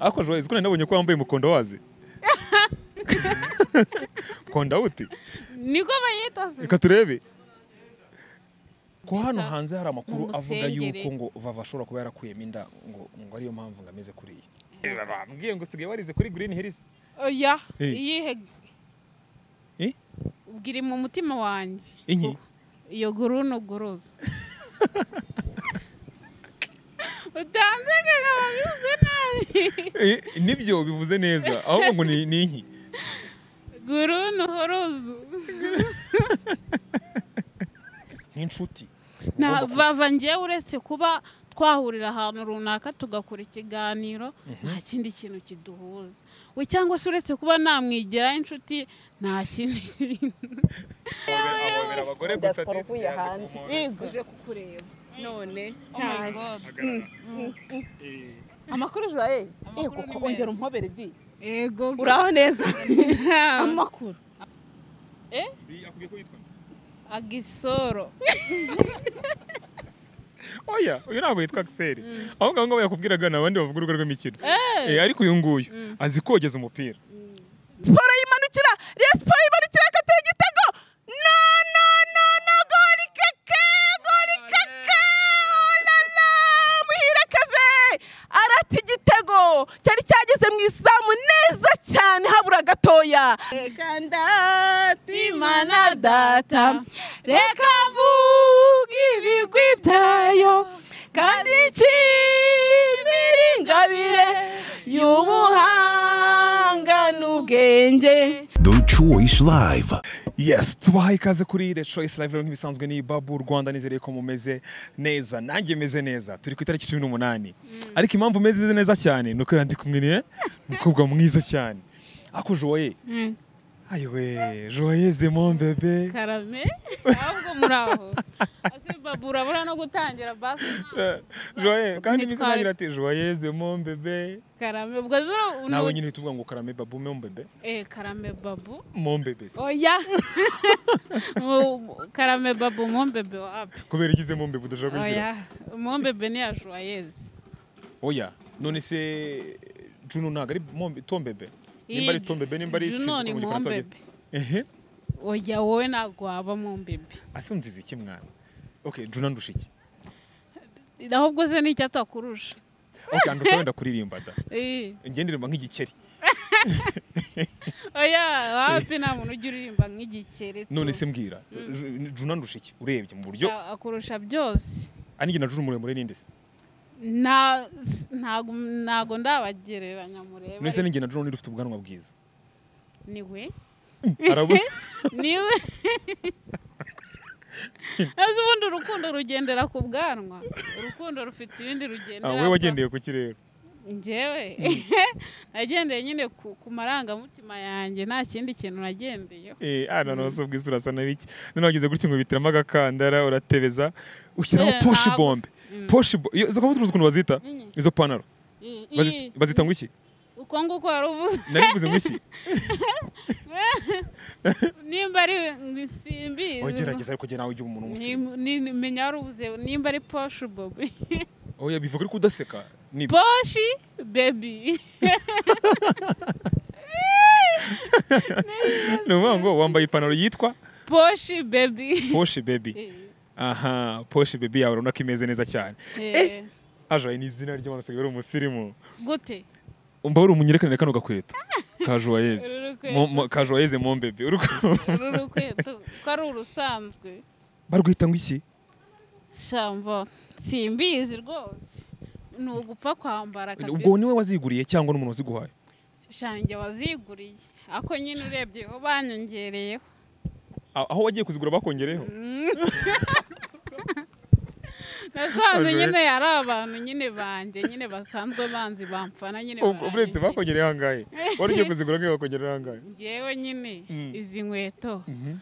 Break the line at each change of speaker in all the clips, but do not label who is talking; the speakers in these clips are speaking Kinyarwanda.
ariko joyce ko nabonye ko wambaye umukondowazi mukondawuti
niko bayita se
reka turebe ko
Mbese
hano hanze hari amakuru
mu
avuga
musengere.
yuko ngo vava ashobora kuba yarakuyemo inda ngo ngo ariyo mpamvu ngo ameze kuriya bambwiye ngo usigaye warize kuri green hills
oya
Eh.
iyihe
Eh?
ubwira mu mutima wanjye
inki
iyo guruno guruza utanze ngo wabivuze nabi
Eh, nibyo bivuze neza ahubwo ngo ni ni inki
guruno horuzu
n'inshuti
na
Ugomba
vava ngewe uretse kuba twahurira ahantu runaka tugakora ikiganiro nta kindi kintu kiduhuza we cyangwa se uretse kuba namwigiraho inshuti nta kindi kintu
kuhobera- ahobera abagore gusa
Diaspora
disi
uvuye
yaje
hanze.
kumubona.
yego
uje kukureba none cyane
yego
Hagarara.
amakuru joye
Amakuru
eh
ni
kuko
meza.
ongera umpobere di
yego
uraho neza amakuru
Bi- akubwiye ko yitwa nde?
agisoro
oya uyu ntabwo yitwa akiseri ahubwo ngaho yakubwiraga ni abandi bavuga urugo rw'imikino Eh, ariko uyu nguyu azi kogeza umupira
siporo yimanukira Rayon siporo yimanukira akatera igitego no no no no gori keke gori keke olala muhire kave arata igitego cyari cyageze mu izamu neza cyane habura gatoya kanda
imana data reka mvuge ibigwi byayo kandi
ikibiri ingabire y'ubuhanga n'ubwenge
The Choice Live.
yes tubahaye ikaze kuri the choice live rero nk'ibisanzwe ni babu rwanda nizere ko mumeze neza nanjye meze neza turi ku itariki cumi n'umunani ariko impamvu meze neza cyane ni ukubera ndi kumwe ne umukobwa mwiza cyane ako joye ayiwe joyeze mon bebe
karame ahubwo muri aho ase babu urabura no gutangira basi
Eh, joye kandi
Nitware.
ngize ati joyeze mon bebe
karame ubwo zura
nawe nyine uhita uvuga ngo karame babu mon bebe
eh karame babu
mon bebe se.
oya Mu- karame babu mombebe wapi
kubera igize mon bebe udashaka kugira
oya mombebe ni ya joyeuse
oya none se juno ntabwo ari Mon- Tom bebe nimba ari Tom bebe nimba ari
juno ni
mu Gifaransa bagira-
mombebe
ehe
oya wowe ntabwo waba mombebe
ase unziza iki mwana okay juna ndusha iki
ahubwo se nicyo atakurusha
okay andusha wenda kuririmba da
Eh,
njye ndirimba nk'igikeri
oya wapi nta muntu ujya uririmba nk'igikeri tu.
none se mbwira Ju- juna ndusha iki urebye mu buryo
A- akurusha byose
anige na juna muremure ninde se
Nta- s- ntago ntago ndabagereranya murebe
none se ninjye na juna nirufite ubwanwa bwiza
niwe
arabona
niwe azi ubundi urukundo rugendera ku bwanwa urukundo rufite ibindi rugendera
Ah, wowe wagendeye ku kirere
ngewe nagendeye nyine ku, ku marangamutima yanjye nta kindi kintu nagendeyeho
Eh, ah none wose ubwiza urasa na biki none wagize gutya ngo bitiramo agakandara uratebeza ushyiraho
Eh,
poshi
ntabwo.
bombe poshi bo izo kabutura uzi ukuntu bazita
Mm.
izo pantaro
I- i-
Bazi- bazita ngo iki
uko nguko wari uvuze
narivuze ngo iki
nimba ari ngo simbizi
ogerageza ariko jye nawe ujya umuntu umusirimu
Ni- ni- ni- menya wari uvuze nimba ari poshi bobi
oya bivuga ariko udaseka ni
poshi bebi
ni ukuvuga ngo wambaye ipantaro yitwa
poshi bebi
poshi bebi aha poshi bebi yawe urabona ko imeze neza cyane
Eh,
ajaye ni izina ry'abantu usigaye uri umusirimu
gute
umva wari umunyerekanire kano gakweto ka joyeze
Uru rukweto
Mo- mo- ka joyeze mombebe uri ku-
uru rukweto ko ari urusanzwe
barwita ngo iki
shambo simbizi rwose ni ugupfa kwambara
ubwo
kabisa
niwe waziguriye cyangwa n'umuntu waziguhaye
shange waziguriye ako nyine urebyeho banyongereyeho
A- aho wagiye kuzigura bakongereho
nasanze
Ajwe.
nyine ari abantu nyine banjye nyine basanzwe banzi bamfana nyine
Ub- uretse
baranyongereye.
bakongereyeho angahe wari ugiye kuzigura nkaho bakongereho angahe
ngewe nyine
Mm.
izi nkweto
Mhm.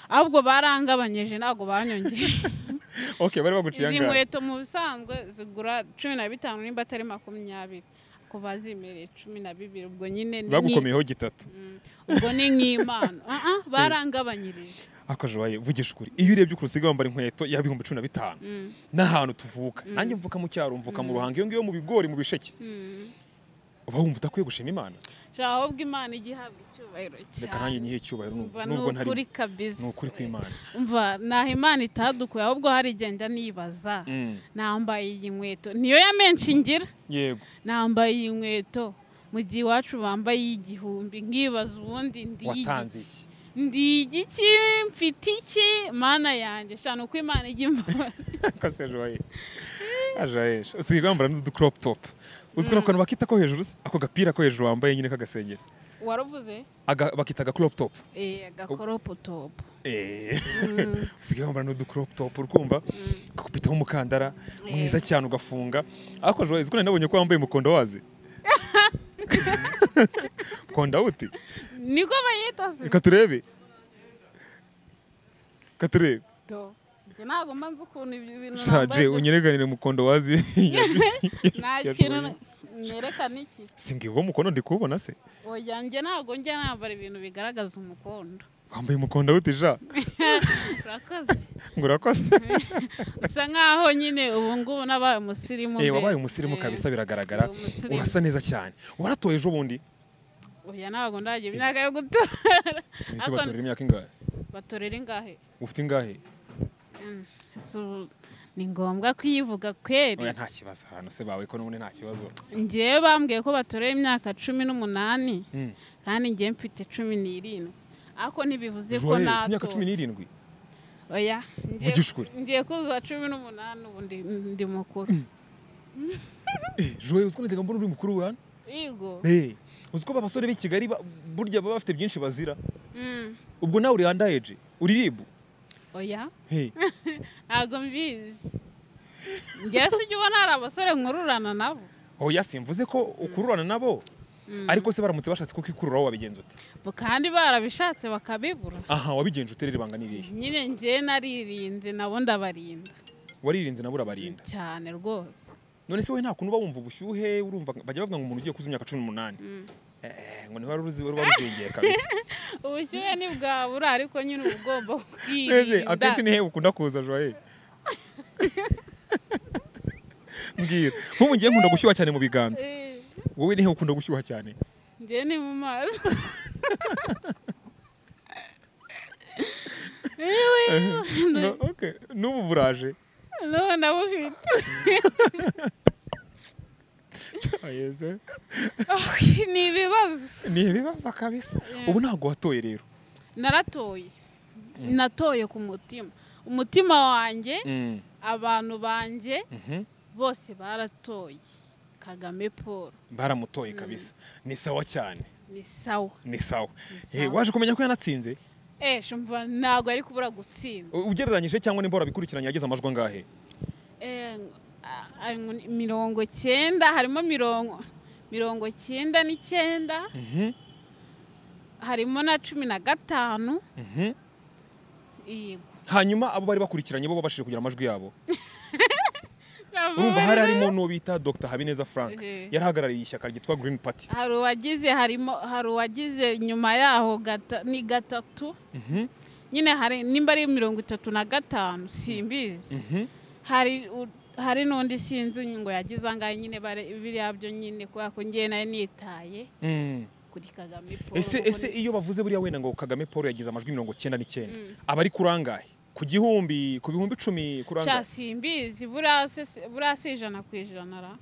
ahubwo barangabanyeje ntabwo banyongeye
ok bari baguciye
izi
angahe
nkweto mu bisanzwe zigura cumi na bitanu nimba atari makumyabiri kuva zimereye cumi na bibiri ubwo nyine ni-
bagukomeyeho gitatu
Mm, ubwo ni nk'imana Ah, ah, barangabanyirije
akajwaye vugisha ukuri iyo urebye ukuntu usigaye wambara inkweto yaba ibihumbi cumi na bitanu
Mm,
n'ahantu tuvuka nanjye mvuka mu cyaro mvuka mu ruhango iyo ngiyo mu bigori mu bisheke
mm.
uba uba wumva udakwiye gushima imana
shaka ahubwo imana igihabwa icyubahiro
reka nanjye
cyane
nyihe icyubahiro nubwo
umva ni
nubwo ntari
ukuri kabisa
ni ukuri kw'imana
umva ntaho imana itadukuye ahubwo hari igenda nibaza
Mm.
nambaye iyi nkweto niyo ya menshi ngira
yego
nambaye iyi nkweto mu gihe iwacu bambaye igihumbi nkibaza ubundi ndi
watanze
igiki
iki
ndi igiki mfite iki mana yanjye shana uko imana ijya imbabaza
kose ajoye ajoyesha usigaye wambara n'udukoropu topu uzwi n'akantu bakita ko hejuru se ako gapira ko hejuru wambaye nyine k'agasengeri
waravuze
Aga- bakita agakoropu topu
Eh, agakoropo topu
Eh, usigaye wambara n'udukoropu topu urukumva kakupitaho umukandara mwiza cyane ugafunga ariko ajoye uziko nari nabonye ko wambaye umukondo wazi mukondo awuti
niko bayita se
reka turebe reka turebe
Do. Njye ntabwo mbanza ukuntu ibyo bintu
shaje
nambaye
unyereganire mukondo wazi
nta
ya
kintu
Joyce.
nerekana iki
singa uwo mukondo ndi kuwubona se
oya njye ntabwo njya nambara ibintu bigaragaza umukondo
wambaye umukondo awuti
urakoze
ngo urakoze
usa nkaho nyine ubu ngubu nabaye umusirimu
Eh, wabaye
mbese.
umusirimu
Eh,
kabisa biragaragara
ndi umusirimu.
urasa neza cyane waratoye ejo bundi
oya ntabwo ndagira imyaka yo gutora
mwese
Ariko
batorera imyaka ingahe
batorera ingahe
ufite ingahe
Mm, so, ni ngombwa kuyivuga kweri
oya nta kibazo ahantu se bawe ko n'ubundi nta kibazo
njyewe bambwiye ko batorera imyaka cumi n'umunani
Mm.
kandi njyewe mfite cumi n'irindwi ariko ntibivuze ko
Joel, ufite imyaka
nato
cumi n'irindwi
oya ngiye-
Vugisha ukuri.
ngiye kuzuza cumi n'umunani ubu ndi- ndi mukuru
Eh, joye uziko najyaga mbona uri mukuru we hano
yego
Eh, uziko ba basore b'i kigali ba- burya baba bafite byinshi bazira
Mm,
ubwo nawe uri andayeje uri ribu
oya
Eh,
ntabwo mbizi njyewe se ujya ubona hari abasore nkururana nabo
oya simvuze ko ukururana nabo ariko se baramutse bashatse kuko ikururaho wabigenza ute
Bu- kandi barabishatse bakabibura
aha wabigenje uterera ibanga n'irihe
nyine njyewe naririnze nabo ndabarinda
waririnze nabura barinda
cyane rwose
none se wowe nta kuntu uba wumva ubushyuhe urumva bajya bavuga ngo umuntu ugiye kuzuza imyaka cumi n'umunani Eh, ngo ntiwari uruzi wari waruzengeye kabisa
ubushyuhe ntibwabura ariko nyine uba ugomba
twese
kubwirinda
akenshi nihe ukunda kuza joye mbwira nk'ubu ngiye nkunda gushyuha cyane mu biganza
Eh,
wowe nihe ukunda gushyuha cyane
njyewe ni mu maso
No, okay. n'ubu buraje
n'ubu ndabufite
Ayeze.
Oh, ni ibibazo
ni ibibazo kabisa ubu ntabwo watoye rero
naratoye natoye ku mutima umutima wanjye abantu banjye
Mhm.
bose baratoye kagame paul
baramutoye kabisa ni sawa cyane
ni sawa
ni sawa
Ni
Eh,
sawa.
waje kumenya ko yanatsinze
esha mva ntabwo ari kubura gutsinda
U- ugereranyije cyangwa n'imbora bikurikiranye yagize amajwi angahe
Eh, a- a- ngo- mirongo cyenda harimo mirongo mirongo cyenda n'icyenda harimo na cumi na gatanu
Mhm.
yego
hanyuma abo bari bakurikiranye bo babashije kugira amajwi yabo urumva hari harimo n'uwo bita dr habineza frank
Eh.
yarahagarariye ishyaka ryitwa green party
hari uwagize harimo hari uwagize nyuma yaho gata, ni gatatu
Mhm.
nyine hari nimba ari mirongo itatu na gatanu simbizi
Mhm.
hari u- hari n'undi sinzi ngo yagize angahe nyine bare- biriya byo nyine kubera ko ngewe nari nitaye
Mm.
kuri kagame paul
ese
kuko
ese
ni-
iyo bavuze buriya wenda ngo kagame paul yagize amajwi mirongo cyenda n'icyenda aba ari kuri angahe ku gihumbi ku bihumbi icumi kuri angahe
sha simbizi buriya se- buriya si ijana ku ijana ra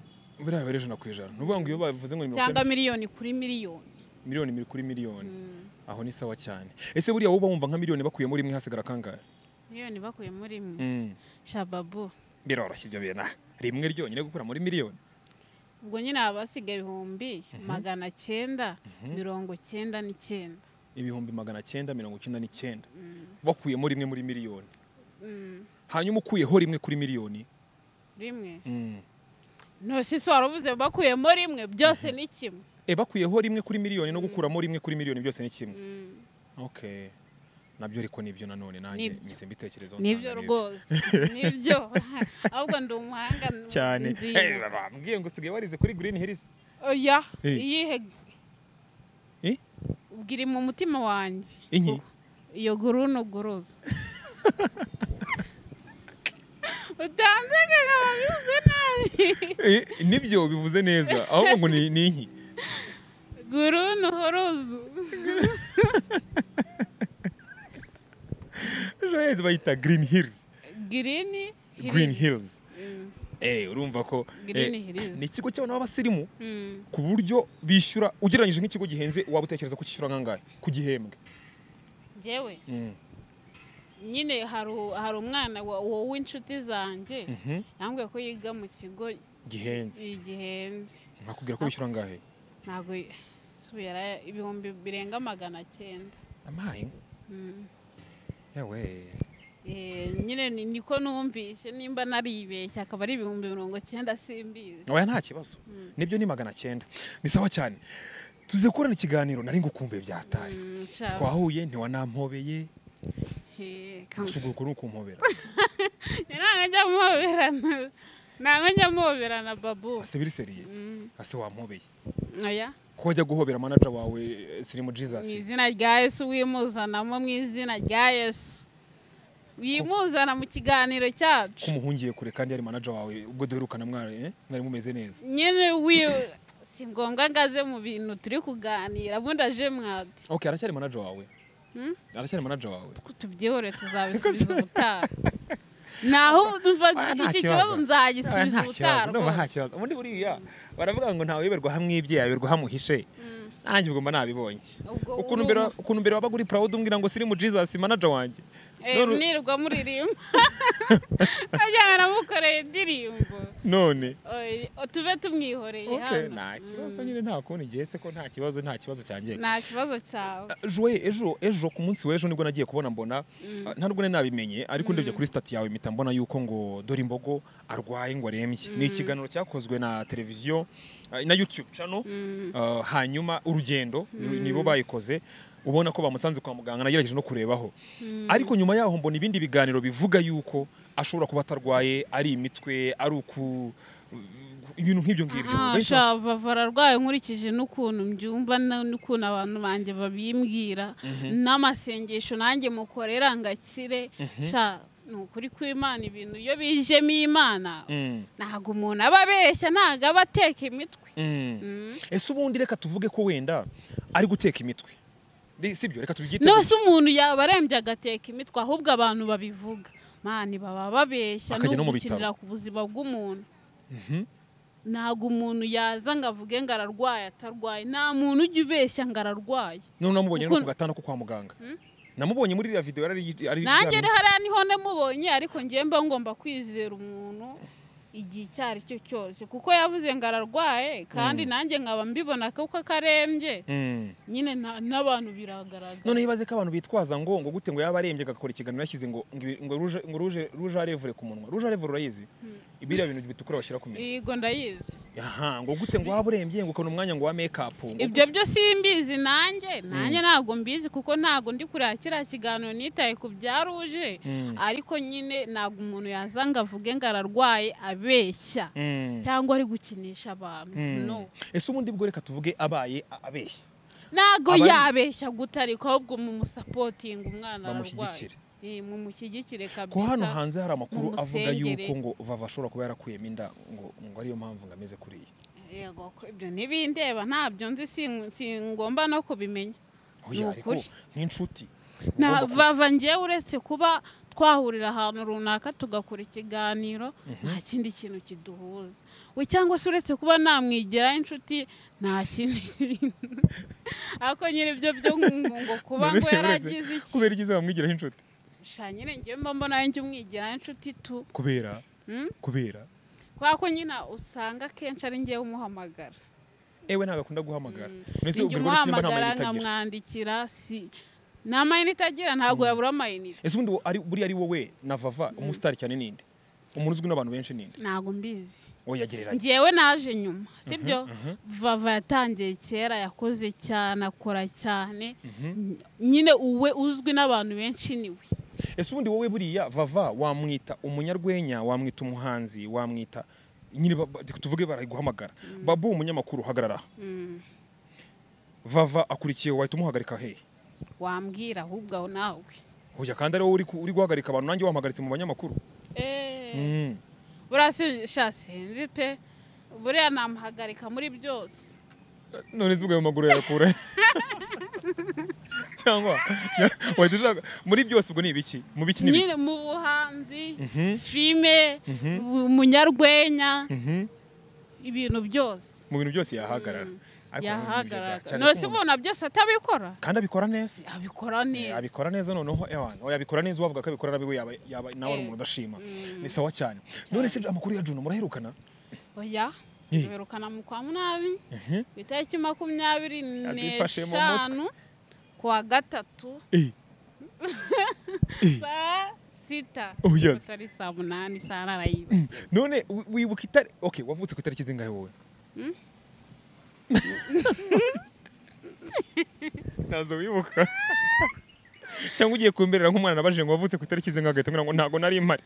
buriya bari ijana ku ijana ni ukuvuga ngo iyo bavuze ngo ni mirongo
cyangwa
icyenda
miliyoni kuri miliyoni
miliyoni miri kuri miliyoni aho ni sawa cyane ese buriya wowe uba wumva nka miliyoni bakuyemo rimwe hasigara kangahe
miliyoni bakuye muri mwe
Mm.
shababu
biroroshye ibyo bintu ah. rimwe ryonyine gukura muri miliyoni
ubwo nyine haba hasigaye ibihumbi magana cyenda mirongo cyenda n'icyenda
ibihumbi magana cyenda mirongo icyenda n'icyenda bakuyemo rimwe muri miliyoni hanyuma ukuyeho rimwe kuri miliyoni
rimwe
Mm.
nose se waravuze bakuyemo rimwe byose ni kimwe
e bakuyeho rimwe kuri miliyoni no gukuramo rimwe kuri miliyoni byose ni kimwe okay nabyo ariko nibyo nanone nanjye
Nibyo.
mise mbitekerezaho
nibyo
nsanga
rwose nibyo ahubwo ndi umuhanga n-
cyane
nzibuka.
Eh, bambwiye ngo usigaye warize kuri green hills
oya
Eh.
iyihe
Eh?
ubwira mu mutima wanjye
Inki?
iyo guruno guruza utanze ngo babivuze nabi
Eh, nibyo bivuze neza ahubwo ngo ni ni inki
guru ntuhuruzu
ejo heza bayita green hills
girini
green hills eh urumva ko
Green
eh,
Hills.
ni ikigo cy'abana b'abasirimu ku buryo bishyura ugereranyije nk'ikigo gihenze waba utekereza ko kishyura nkangahe ku gihembwe
ngewe
Mm.
nyine hari u- hari umwana wa- wa- w'inshuti zanjye
Mhm.
yambwiye ko yiga mu kigo
gihenze
gi- gihenze
nkakubwira ko bishyura angahe
ntabwo y- su yara- ibihumbi birenga magana cyenda
amaye
Mm.
yewe
Eh, nyine ni- niko numvise nimba naribeshye akaba ari ibihumbi mirongo cyenda simbizi
oya nta kibazo nibyo ni magana cyenda ni sawa cyane tuze gukorana ikiganiro nari ngukumbuye byataye
Mm, shaka.
twahuye ntiwanampobeye
Eh, kam-
gusa ubwo ni ukumpobera
ntabwo njya muhoberana ntabwo njya muhoberana babu
ase biriseriye
Mm,
ase wampobeye
oya
ko wajya guhobera manaja wawe eh, sirimu
mu
jesus
izina rya yesu wimuzanamo mu izina rya yesu wimuzana mu kiganiro
ko
cyacu
umuhungiye kure kandi yari manaja wawe ubwo duherukana mwari eh, mwari mumeze neza
nyine wi si ngombwa ngo aze mu bintu turi kuganira ubundi aje mwadi
ok aracyari manaja wawe
Hmm?
aracyari manaja wawe
tubyihore tuzabisubiza ubutaha naho umva
Ah, nta
iki
kibazo.
kibazo
Ah,
nzagisubiza
nta
ubutaha
kibazo ndumva nta
rwose
kibazo ubundi buriya baravuga ngo ntawe yoberwa hamwe ibye yayoberwa hamuhishe nanjye ubwo mba nabibonye
Ubwo
ukuntu
uri
mbere
umu-
ukuntu mbere wabaga uri proud umbwira ngo sirimu jesus manaja wanjye
Eh,
None-
nirirwa muririmba ajya aramukoreye indirimbo
none
Oye, tube tumwihoreye
ok
hano
nta kibazo nyine nta kundi ngewe se ko nta kibazo nta kibazo cyanjye
nta kibazo cyawe
joye ejo ejo ku munsi w'ejo nibwo nagiye kubona mbona ah, ntabwo nari nabimenye ariko ndebye kuri sitati yawe mpita mbona yuko ngo dore imbogo arwaye ngo arembye ni ikiganiro cyakozwe na televiziyo ah, na youtube channel ah, hanyuma urugendo ru- nibo bayikoze ubona ko bamusanze kwa muganga nagerageje no kurebaho ariko nyuma yaho mbona ibindi biganiro bivuga yuko ashobora kuba atarwaye ari imitwe ari uku ibintu nk'ibyo ngibyo
Ah,
Benshi
sha, bava arwaye nkurikije n'ukuntu mbyumva na- n'ukuntu abantu banjye babimbwira n'amasengesho nanjye mukorera ngakire sha ni ukuri kw'imana ibintu iyo bijemo imana
Mm,
ntabwo umuntu aba abeshya ntabwo aba ateka imitwe
mm.
Mm.
ese ubundi reka tuvuge ko wenda ari guteka imitwe Re- sibyo reka tubyite
nose umuntu yaba arembye agateka imitwe ahubwo abantu babivuga mani baba babeshya
Akajya no mu
gukinira ku buzima bw'umuntu ntabwo umuntu yaza ngo avuge ngo ararwaye atarwaye nta muntu ujya ubeshya ngo ararwaye
none namubonye no ku
Ukuntu-
gatanda ko kwa muganga namubonye muri iriya video yari ari- ari
nanjye
yari-
rero hariya niho namubonye ariko ngewe mba ngomba kwizera umuntu igihe icyo ari cyo cyose kuko yavuze ngo ararwaye kandi nanjye nkaba mbibona kuko akarembye
Mm.
nyine na- n'abantu biragaragara
none ibaze ko abantu bitwaza ngo ngo gute ngo yaba arembye agakora ikiganiro yashyize ngo ngo ibi- ngo ruje ngo ruje ruje arevure ku munwa ruje arevure urayizi ibiriya bintu bitukura bashyira ku minwa
yego ndayizi
aha ngo gute ngo waba urembye ngo ukabona umwanya ngo wa make up ngo
ibyo byo simbizi nanjye nanjye ntabwo mbizi kuko ntabwo ndi kureba kiriya kiganiro nitaye ku byaruje
Mm.
ariko nyine ntabwo umuntu yaza ngo avuge ngo ararwaye abeshya
Mm.
cyangwa ari gukinisha abantu
Mm.
no
ese ubundi bwo reka tuvuge abaye a- abeshya
ntabwo
Abari-
yabeshya gutarika ahubwo mumusapotinga umwana ararwaye
Bamushyigikire.
Eh, mumumushyigikire kabisa
ko hano hanze hari amakuru avuga
mumusengere.
yuko ngo vava ashobora kuba yarakuyemo inda ngo ngo ariyo mpamvu ngo ameze kuriya
yego ko ibyo ntibindeba ntabyo nzi sing- singomba no kubimenya
oya
Ni
ariko
ukuri.
nk'inshuti
na
ugomba ku-
vava ngewe uretse kuba twahurira ahantu runaka tugakora ikiganiro nta kindi kintu kiduhuza we cyangwa se uretse kuba namwigiraho inshuti nta kindi kintu ariko nyine ibyo byo ngo ngo kuba ngo
Uretse- uretse-
yaragize iki
kubera igize bamwigiraho inshuti
sha nyine ngewe mba mbona ari njye umwigiraho inshuti tu
kubera
Hmm?
kubera
kubera ko nyine usanga akenshi ari ngewe umuhamagara
ewe ntabwo akunda guhamagara mbese
Ni njye
ubwo ngo n'icyumba nta mayinite
umuhamagara
agira
nkamwandikira si nta mayinite agira ntabwo yabura amayinite
ese ubundi wo- ari- buriya ari wowe na vava umusitari cyane ninde umuntu uzwi n'abantu benshi ninde
ntabwo mbizi
oya gereranya
ngewe naje nyuma sibyo vava yatangiye kera yakoze cyane akora cyane N- nyine uwe uzwi n'abantu benshi niwe
ese ubundi wowe buriya vava wamwita umunyarwenya wamwita umuhanzi wamwita nyine ba- ba- tuvuge barayiguhamagara babu umunyamakuru hagarara aha. vava akurikiye wahita umuhagarika hehe
wambwira ahubwo aho nawe
oya kandi ari wowe uri ku- uri guhagarika abantu nanjye wahagaritse mu banyamakuru Mm.
buriya sinzi pe buriya namuhagarika muri byose
none se ubwo ayo maguru yayakura cyangwa wahita ushaka muri byose ubwo ni ibiki mu biki ni
nyine
ibiki
mu buhanzi
Mhm.
filime
Mhm.
mu- munyarwenya
Mhm.
ibintu byose
mu bintu byose yahagarara Ariko mu bintu bidakira
yahagarara
cyane
nose
ko mu-
ubona byose atabikora
kandi abikora neza
abikora neza
abikora neza noneho ewana oya abikora neza uwavuga ko abikora nabi we yaba yaba nawe ari umuntu udashima ni sawa cyane none se amakuru ya Juno muraherukana
oya
Eh.
tuherukana mu kwa munani ku itariki makumyabiri
Azifashe mu mutwe.
n'eshanu kuwa gatatu saa sita
Oh, yes.
atari saa munani saa narayiba
none wi- wibuka itari okay wavutse ku itariki zingahe wowe ntazo wibuka cyangwa ugiye kumberera nk'umwana nabajije ngo wavutse ku itariki zingahe agahita ambwira ngo ntabwo nari mpari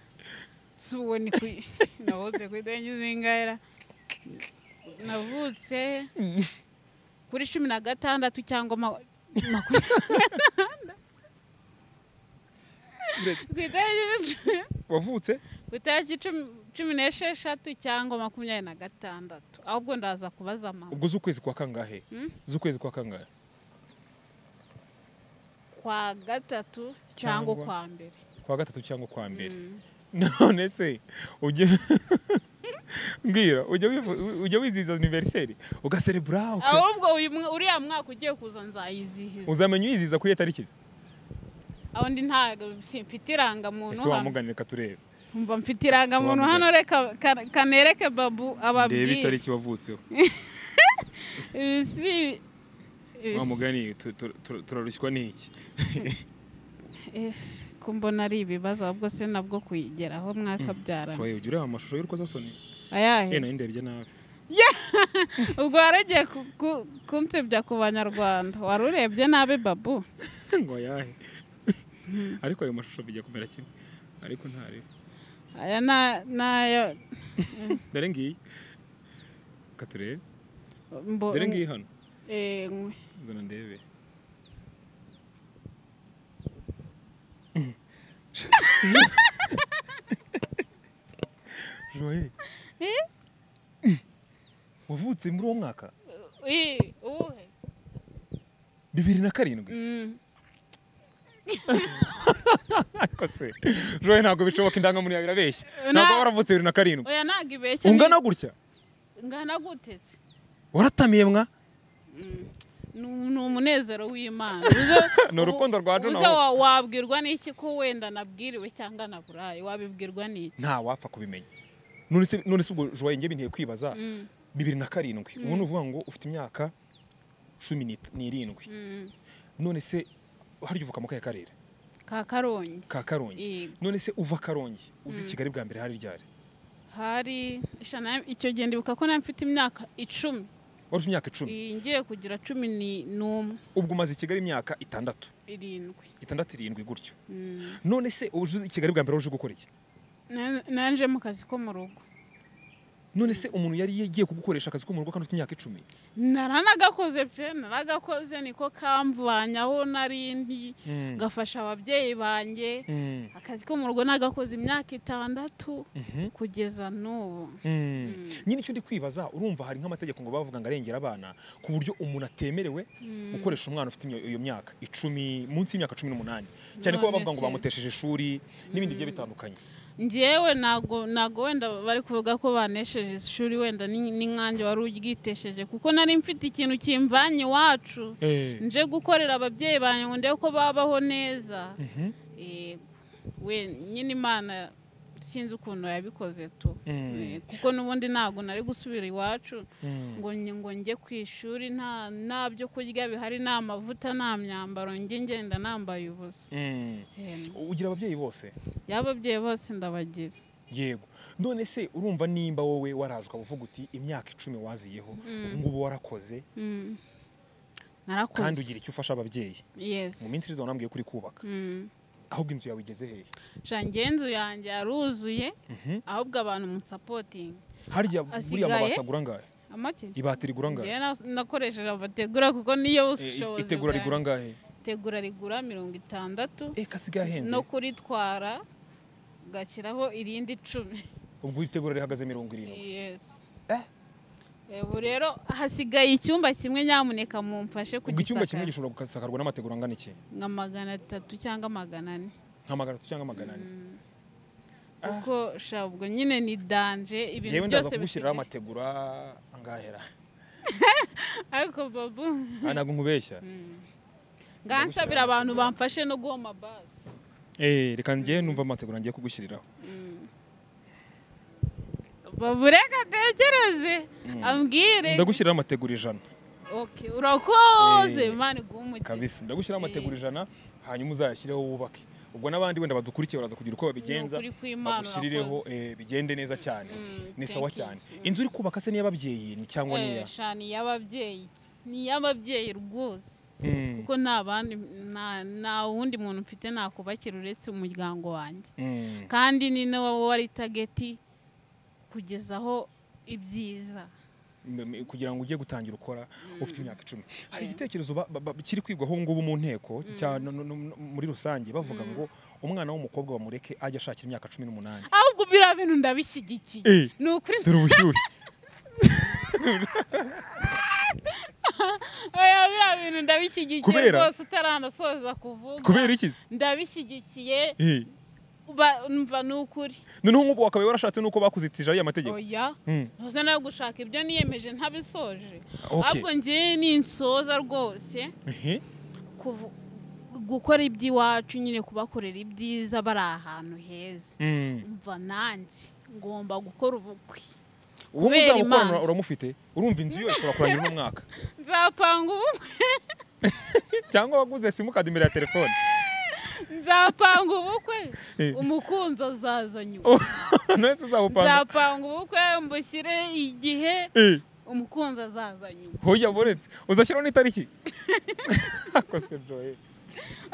si uwo ni ku navutse ku itariki zingahera navutse kuri cumi na gatandatu cyangwa ma- makumyabiri na gatandatu.
Uretse.
Ku itariki-
wavutse
ku itariki cumi- cumi n'esheshatu cyangwa makumyabiri na gatandatu ahubwo ndaza kubaza mama
ubwo z'ukwezi kwa kangahe
Mm.
z'ukwezi kwa kangahe
kwa gatatu cyangwa
Cyangwa-
kwa mbere
kwa gatatu cyangwa kwa mbere none se ujya mbwira ujya wivu- ujya wizihiza aniveriseri ugaserebura uka-
ahubwo uyu mwa- uriya mwaka ugiye kuza nzayizihiza
uzamenya uyizihiza kuri iyo tariki se?
aho ndi ntabwo mfite irangamuntu
ese
hano
wamuganira katurebe
umva mfite irangamuntu
Sobanura.
hano reka ka- kanereke babu
ndeba
ababwire
itariki wavutseho
Ibi si- ibi
wa
si-
mugani tu- tu- tu- turarushywa n'iki
eh, ko mbona ari ibibazo ahubwo se nabwo kuyigeraho mwakabyarana
shoye ujya ureba amashusho y'urukozasoni
ayahe
ye nari ndebye nabi
ubwo waragiye ku- ku- kunsebya ku banyarwanda wari urebye nabi babu
ngo ayahe ariko ayo mashusho bijya kumera kimwe ariko ntareba
aya na- nayo
dore ngiyi katurebe
mbo-
dore ngiyi hano
Eh, mwe.
zana ndebe joye wavutse muri uwo mwaka
Ui, uwuhe?
bibiri na karindwi
Mm.
ariko se joye ntabwo bishoboka indangamuntu yawe irabeshya ntabwo
Na-
waravutse bibiri na karindwi
oya ntabwo ibeshya
ungana gutya
ngana guteze
waratamiye mwa
ni umunezero w'imana
Ni urukundo rwa Jona
uze
wowe.
wa- wabwirwa n'iki ko wenda nabwiriwe cyangwa naburaye wabibwirwa n'iki
nta wapfa kubimenya none se none se ubwo joye njye binteye kwibaza
Mm,
bibiri na karindwi ubu ni uvuga ngo ufite imyaka cumi n'it- n'irindwi
mm.
none se harya uvuka mu kahe karere
ka karongi
ka karongi
Yego.
none se uva karongi uzi kigali bwa mbere hari ryari
hari ishana icyo gihe ndibuka ko nari mfite imyaka icumi
wari ufite imyaka icumi
Iyi ngiye kugira cumi ni- n'umwe
ubwo umaze i kigali imyaka itandatu
irindwi
itandatu irindwi gutyo
Mm.
none se uje uzi kigali bwa mbere uje gukora iki
Na- naje mu kazi ko mu rugo
none se umuntu yari yagiye kugukoresha akazi ko mu rugo kandi ufite imyaka icumi
naranagakoze pe naragakoze niko kamvanye aho nari ndi
Mm.
gafasha ababyeyi banjye
Mm.
akazi ko mu rugo nagakoze imyaka itandatu
Mhm.
kugeza n'ubu
Mm. nyine icyo ndi kwibaza urumva hari nk'amategeko ngo bavuga ngo arengera abana ku buryo umuntu atemerewe gukoresha umwana ufite imyo- iyo myaka icumi munsi y'imyaka cumi n'umunani cyane ko baba
None
bavuga ngo
se.
bamutesheje ishuri n'ibindi bigiye bitandukanye
njyewe ntabwo ntabwo wenda bari kuvuga ko banesheje ishuri wenda ni- n'inkange wari uryitesheje kuko nari mfite ikintu kimvanye iwacu
Eh.
nje gukorera ababyeyi banjye ngo ndebe ko babaho neza
Mhm.
Yego. we nyine imana sinzi ukuntu yabikoze tu
Mm.
Eh, kuko n'ubundi ntabwo nari gusubira iwacu
Mm.
ngo nge- ngo njye ku ishuri nta nta byo kurya bihari nta mavuta nta myambaro njye ngenda nambaye ubusa
Mm.
Em,
ugira ababyeyi bose
y'ababyeyi bose ndabagira
yego none se urumva nimba wowe waraje ukaba uvuga uti imyaka icumi waziyeho ubu ngubu warakoze
Mm.
kandi
narakoze
ugira icyo ufasha ababyeyi mu
yesi
minsi iriza wanambwiye kuri kubaka ahubwo inzu yawe igeze hehe
janjye inzu yanjye yaruzuye ahubwo abantu munsapotingi
harya buriya
Asigaye?
amabati agura angahe
amake
ibati rigura angahe
njyewe na- nakoresheje abategura kuko niyo
Eh,
bushobozi
itegura
bwanjye.
rigura angahe
itegura rigura mirongo itandatu
eh kasigaye ahenze
no kuritwara ugashyiraho irindi icumi
ubwo itegura rihagaze mirongo irindwi
yesi
Eh?
ubu rero hasigaye icyumba kimwe nyamuneka mumfashe
ubwo icyumba kimwe
kugisakara
gishobora gusakarwa n'amategura angana iki
nka magana atatu cyangwa magana ane
nka magana atatu cyangwa magana ane
kuko sha ubwo nyine ni danje ibintu
yewe ndaza
byose
kugushyiriraho
bisigaye
amategura angahera
ariko babu
aha ntabwo nkubeshya
ngansabira abantu bamfashe no guhoma bazi
Eh, reka njye numva amategura ngiye kugushyiriraho
babu reka atekereze ambwire
ndagushyiriraho amategura ijana
Ok, urakoze
Eh,
imana iguhe umugisha
kabisa ndagushyiraho amategura ijana hanyuma uzayashyireho wubake ubwo n'abandi wenda badukurikiye baraza kugira uko babigenza
Ni ukuri kw'Imana
bagushyirireho
urakoze.
eh, bigende neza cyane ni
thank
sawa
you.
cyane inzu uri kubaka se n'iy'ababyeyi ni cyangwa niya
Eh, sha, ni iy'ababyeyi ni iy'ababyeyi rwose
Mm,
kuko nta bandi nta- nta wundi muntu mfite nakubakira uretse umuryango wanjye
mm.
kandi ni nawe wari tageti kugezaho ibyiza
M- m- kugira ngo ujye gutangira ukora ufite imyaka icumi hari igitekerezo ba- ba- ba- kiri kwigwaho ngubu mu nteko cya- no- no- no- muri rusange bavuga ngo umwana w'umukobwa bamureke ajya ashakira imyaka cumi n'umunani
ahubwo biriya bintu ndabishyigikiye
Eh.
ni ukuri
dore ubushyuhe
oya biriya bintu ndabishyigikiye
Kubera-
rwose utaranasoza kuvuga
kubera iki se?
ndabishyigikiye
Eh,
ba- mva ni ukuri
noneho nk'ubu wakabaye warashatse n'uko bakuzitije ariya mategeko
oya
Mm.
ntuze nawe gushaka ibyo niyemeje ntabisoje
Ok.
ahubwo ngewe ninsoza rwose
Ehe.
kuvu- gukora iby'iwacu nyine kubakorera ibyiza bari ahantu heza
Mm.
mva nanjye ngomba gukora ubukwe
uwo
Kubera
muzaba
Imana.
ukorana uramufite urumva inzu yose ushobora kurangira uno mwaka
nzapanga ubukwe
cyangwa waguze simukadi imbere ya telefone
nzapanga ubukwe
Eh.
umukunzi azaza nyuma
none se uzawupanga
nzapanga ubukwe mbushyire igihe
Eh,
umukunzi azaza nyuma
hoya boretse uzashyiraho n'itariki akose joye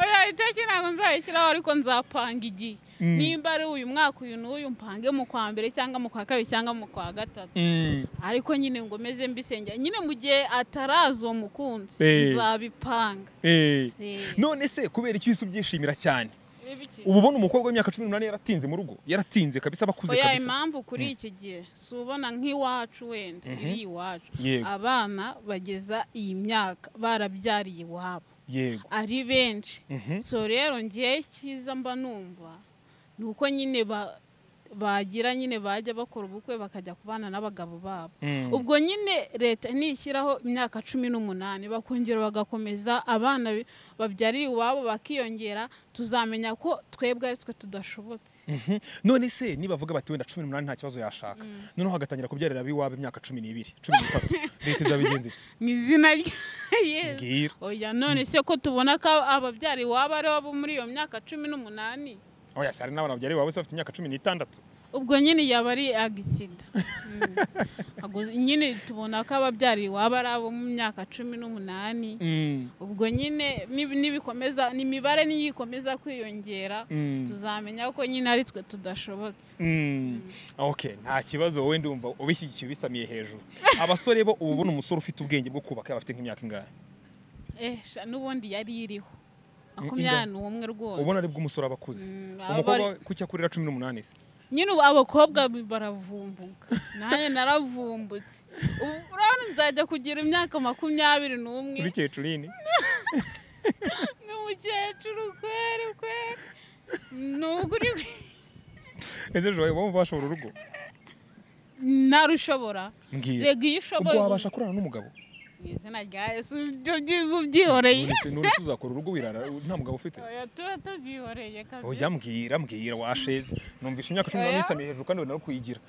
oya itariki ntabwo nzayishyiraho ariko nzapanga igihe nimba ari uyu mwaka uyu n'uyu mpange mu kwa mbere cyangwa mu kwa kabiri cyangwa mu kwa gatatu
Mm.
ariko nyine ngo meze mbisengera nyine mu gihe ataraza uwo mukunzi
Eh.
nzabipanga
Eh.
Eh.
none se kubera iki wese ubyishimira cyane
Biki?
ubu ubona umukobwa w'imyaka cumi n'umunani yaratinze mu rugo yaratinze kabisa abakuze
oya
kabisa
impamvu kuri iki gihe si ubona nk'iwacu wenda iri iwacu
Yego.
abana bageza iyi myaka barabyariye iwabo
yego
ari benshi
Mhm.
so rero ngewe cyiza mba numva ni uko nyine ba- bagira nyine bajya bakora ubukwe bakajya kubana n'abagabo babo
Mm.
ubwo nyine leta nishyiraho imyaka cumi n'umunani bakongera bagakomeza abana bi- babyariye iwabo bakiyongera tuzamenya ko twebwe ari twe tudashobotse
Mhm. none se nibavuga bati wenda cumi n'umunani nta kibazo yashaka noneho hagatangira kubyarira abiwabo imyaka cumi n'ibiri cumi n'itatu leta izabigenza iti
ni izina rya yesu
mbwira
oya none se ko tubona ko ababyari iwabo ari bo muri iyo myaka cumi n'umunani
oya se hari n'abana babyariye iwabo bose bafite imyaka cumi n'itandatu
ubwo nyine yaba ari agisida Mm. Ubwo nyine tubona ko ababyariye iwabo ari abo mu myaka cumi n'umunani
Mm.
ubwo nyine nib- nibikomeza imibare niyo ikomeza kwiyongera
Mm.
tuzamenya ko nyine ari twe tudashobotse
Mm. ok nta kibazo wowe ndumva ubishyigikiye ubisamiye hejuru abasore bo ubu ubona umusore ufite ubwenge bwo kubaka yaba afite nk'imyaka ingahe
eh sha n'ubundi yari iriho
inda-
makumyabiri n'umwe rwose
ubona aribwo umusore aba akuze
Mm, aba
umukobwa
ari-
kuki akurira cumi n'umunani se
nyine ubu abakobwa baravumbuka nanjye naravumbutse ubu urabona nzajya kugira imyaka makumyabiri n'umwe
uri kecurini
ni umukecuru kweri kweri ni uguri
ese ejo wowe wumva washobora urugo
narushobora
mbwira
rega iyo
ubwo
ushoboye
wabasha kurana n'umugabo
mu izina rya yesu ibyo byi- ubyihoreye
none se none se uzakora urugo wirara nta mugabo ufite
Oya, tuba tubyihoreye kabisa
oya mbwira mbwira washeze numvisha imyaka cumi
Oya.
n'umunani isamiye hejuru kandi wenda no kuyigira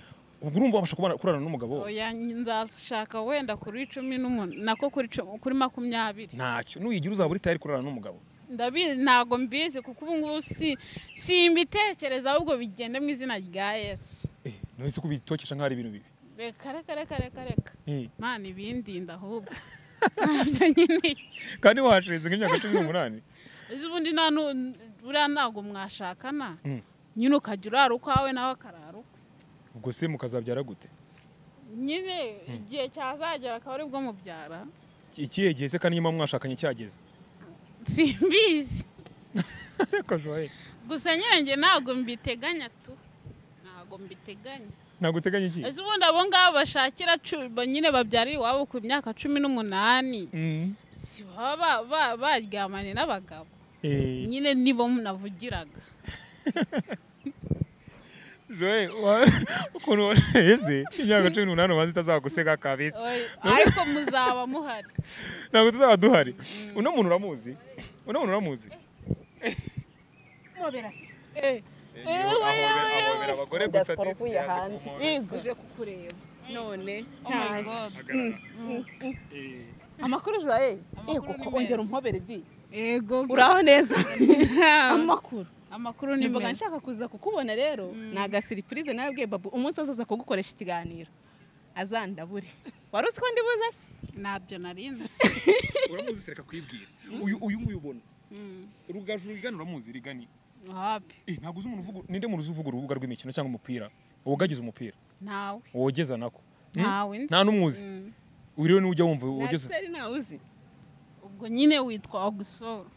ubwo urumva wabasha kubana- kurana n'umugabo
oya nzashaka wenda kuri cumi n'umunani nako kuri cu- kuri makumyabiri
ntacyo nuyigira uzaba uri tayari kurana n'umugabo
ndabizi ntabwo mbizi kuko ubu ngubu si simbitekereza ahubwo bigenda mu izina rya yesu
Eh, none se kubitokesha nk'aho ari ibintu bibi
reka reka reka reka reka
Eh,
mana ibindinda ahubwo ntabyo nkeneye
kandi washeze nk'imyaka cumi n'umunani
uzi ubundi nta nu- buriya ntabwo mwashakana
Mm.
nyine ukajya urara ukwawe nawe akarara ukwe
ubwo se mukazabyara gute
nyine igihe cyazagera akaba aribwo mubyara
Iki- ikihe gihe se kandi nyuma mwashakanye cyageze
simbizi
reka joye
gusa nyine njye ntabwo mbiteganya tu ntabwo mbiteganya
ntabwo uteganya iki
ejo ubundi abo ngabo bashakira cu- ba- nyine babyarira iwabo ku myaka cumi n'umunani
Mm.
si baba ba- ba- baryamanye n'abagabo
Eh,
nyine nibo navugiraga
Joel, wa- ukuntu ese imyaka cumi n'umunani ubanza itazaguseka kabisa
Oy, ariko muzaba muhari
ntabwo tuzaba duhari uno muntu uramuzi uno muntu uramuzi
Eh,
ahobera abagore gusa disi hanze
yego
uje kukureba none
Oh my God.
amakuru joye
Amakuru
yego
ni
ko
meza.
ongera umpobere di
yego
uraho neza amakuru
amakuru ni
nimvuga
meza
nshaka kuza kukubona rero
Mm.
ni agasiripurize nabwiye babu umunsi wose aza kugukoresha ikiganiro azandabure wari uzi ko ndibuza se
ntabyo nari nzi
uramuzi sereka kwibwira uyu uyu muyubona rugaju rigana uramuzi rigani
wapi
eh ntabwo uzi umuntu uvuga ninde muntu uzi uvuga urubuga rw'imikino cyangwa umupira wogagize umupira
ntawe
wogeza nako Mm?
Ntawe nzi.
nta n'umwuzi
Mm.
uyu rero nujya wumva wogeza
naseri nawe uzi
ubwo nyine witwa ogusoro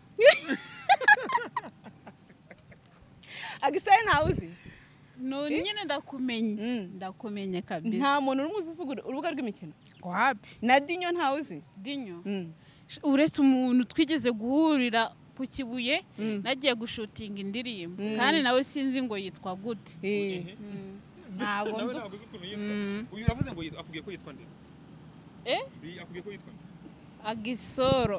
agiseri ntawe uzi
no nyine ndakumenye
Mm.
ndakumenye kabisa
nta muntu urumuzi uvuga uru- urubuga rw'imikino
wapi
na dinyo ntawe uzi
dinyo
Mm.
uretse umuntu twigeze guhurira ku kibuye
Mm.
nagiye gushutinga indirimbo
Mm.
kandi nawe sinzi ngo yitwa gute
Eh.
ntabwo
nawe
nzi
ntabwo uzi ukuntu yitwa
Mm.
uyu uravuze ngo yitwa- akubwiye ko yitwa nde
Eh?
Bi- akubwiye ko yitwa nde
agisoro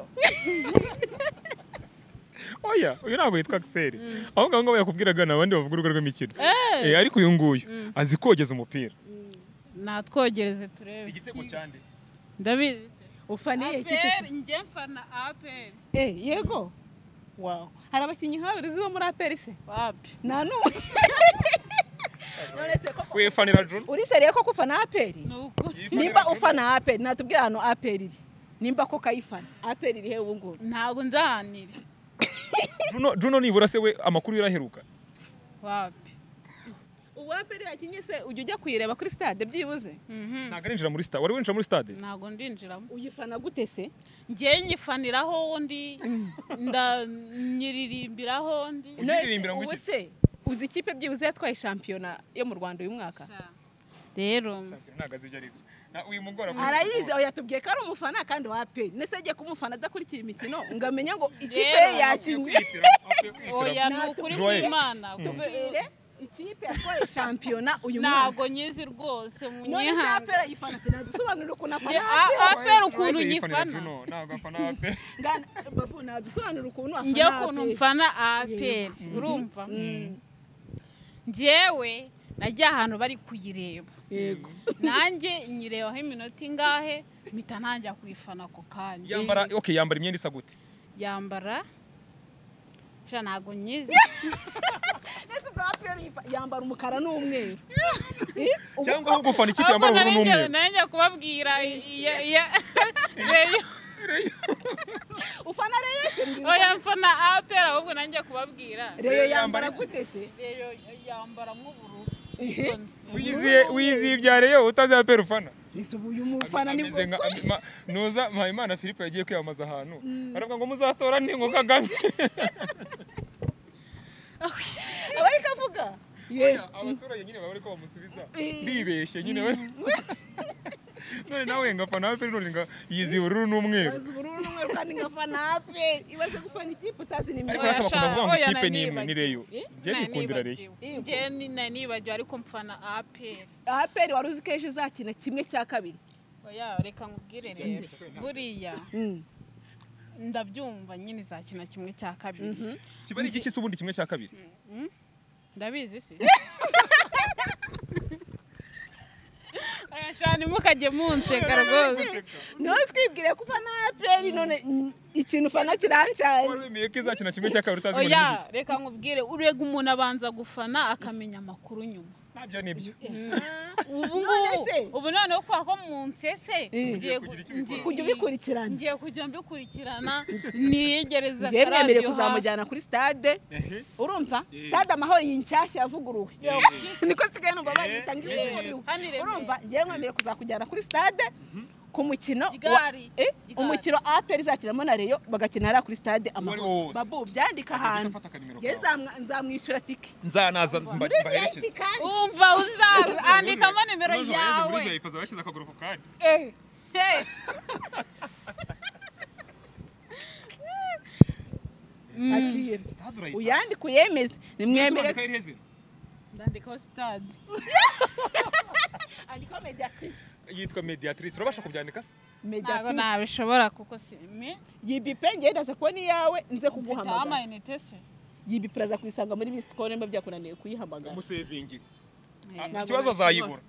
oya uyu ntabwo yitwa Axel ahubwo abo ngabo yakubwiraga ni abandi bavuga urubuga rw'imikino
Eh,
eh ariko uyu nguyu
Mm.
azi kogeza umupira
natwogereze turebe
igitego cyande
ndabizi
ufaniye ikipe
APR
se?
njye mfana aperi
Eh, yego Wow. hari abakinnyi nka babiri uzi bo muri aperi se
wapi
nta n'umwe none se ko
wefanira John
uri seriye ko kufana aperi
ni ukuri
Yifanira
nimba
John.
ufana aperi natubwira ahantu aperi iri nimba ko kayifana aperi iri he ubu ngubu
ntabwo nzahanira
Juno Juno nibura se we amakuru yaraheruka
wapi
ubu aperi yakinnye se ujya ujya kuyireba kuri stade byibuze
Mhm.
ntabwo arinjira muri stade wari winjira muri stade
ntabwo ndinjiramo
uyifana gute se
njye nyifaniraho ndi nda- nyiririmbiraho ndi
Uyiririmbira ngo
ubu
iki?
se uzi ikipe byibuze yatwaye shampiyona yo mu rwanda uyu mwaka
Sha. rero
ntabwo azi ibyo ari byo Na- uyu mugora
arayizi oya tubwiye ko ari umufana kandi wa pe nese agiye kumufana adakurikira imikino ngo amenye ngo ikipe
Rero,
ye yakinnye
oya ni ukuri
Joel.
kw'imana
tubwire ikipe yatwaye shampiyona uyu mwaka
ntabwo nyizi rwose
none se
munyihanga
apera yifana tena dusobanurire ukuntu afana
apera ukuntu nyifana
ntabwo afana ape
ngana babu nadusobanurire ukuntu afana
njye ukuntu mfana aperi urumva njyewe najya ahantu bari kuyireba
yego
nanjye nyirebaho iminota ingahe mpita ntangira kuyifana ako kanya
yambara okay yambara imyenda isa gute
yambara sha ntabwo nyizi
nese ubwo apera yambara umukara n'umweho
cyangwa aho gufana ikipe yambara ubururu n'umweru
nanjye kubabwira iya- iya- reyo
ufana reye se mbwira
oya mfana aperi ahubwo nanjye kubabwira
reyo yambara gute se
reyo yambara nk'ubururu
wiyiziye wiyiziye ibyare yo utazi ape rufana
nese ubu uyu mufana ni
Ameze nka- ama- ma- nuza mpayimana philippe yagiye kwiyamamaza ahantu aravuga ngo muzatora ningo kagame
aba ariko avuga yewe
abaturage nyine baba ariko bamusubiza bibeshye nyine we- none nawe ngafana ape none nga yiziye ubururu n'umweru
azi ubururu n'umweru kandi nkafana ape ibaze gufana ikipe utazi ni
Ariko
mwiza
Oya,
hata bakunda
sha,
kuvuga ngo
oya,
ikipe ni imwe,
nanibagiwe.
ni Rayon.
Eh?
Njye nikundira
Nanibagiwe. Njye ni- nari nibagiwe ariko mfana aperi
aperi wari uzi ko ejo izakina kimwe cya kabiri
oya reka nkubwire rero buriya ndabyumva nyine izakina kimwe cya kabiri
kiba ari igiki se ubundi kimwe cya kabiri
ndabizi si oya cyane mukajye munseka rwose
niwe twibwire ko ufana aperi none mm, ikintu ufana kirancanze
wari wemeye ko izakina kimwe cya kabiri utazi ngo ni
oya
igiki
reka nkubwire urega umuntu abanza gufana akamenya amakuru nyuma
ntabyo nibyo
ubu
None
ngubu
se?
ubu noneho kubera ko mu nsese ngiye gu-
kugira icyo ubikora.
ngiye-
kujya ubikurikirana
ngiye kujya mbikurikirana niyegereza
ngewe mwemerewe
akaradiyo hafi
kuzamujyana kuri stade
Ehe.
urumva
Eh.
stade amahoro iyi nshyashya yavuguruwe niko nsigaye numva bayita ngo
Eh,
ivugururwe
hano iremeye.
urumva ngewe mwemerewe kuzakujyana kuri stade ku mukino wa-
Igari.
Eh,
Igari.
umukino aperi izakinamo na reyo bagakina hariya kuri stade
Uwo ari wo
amahoro
wose.
babu byandika ahantu
ufata akanimero
Ye,
kawe.
nzamwa- nzamwishyura tike
nzanaza mba-
muri
mbaherekeze
VIP kandi
wumva uzandikamo nimero yawe
azabashyize akaguru ku kandi
Eh, eh. Akira.
sitade urayitanga
uyandike uyemeze nimwemere
Uzandika irihe zina?
ndandikaho sitade
andikaho mediatrice
yitwa mediatrice urabasha kubyandika se
ntabwo
mediatrice
nabishobora kuko simi
yibipe ngewe ndaza kubona iyawe nze
mfite
kuguhamagara
amayinite se
yibipe uraza kuyisanga muri bisi kone mba byakunaniye kuyihamagara
umusevingire
Eh,
Ah, ikibazo azayibura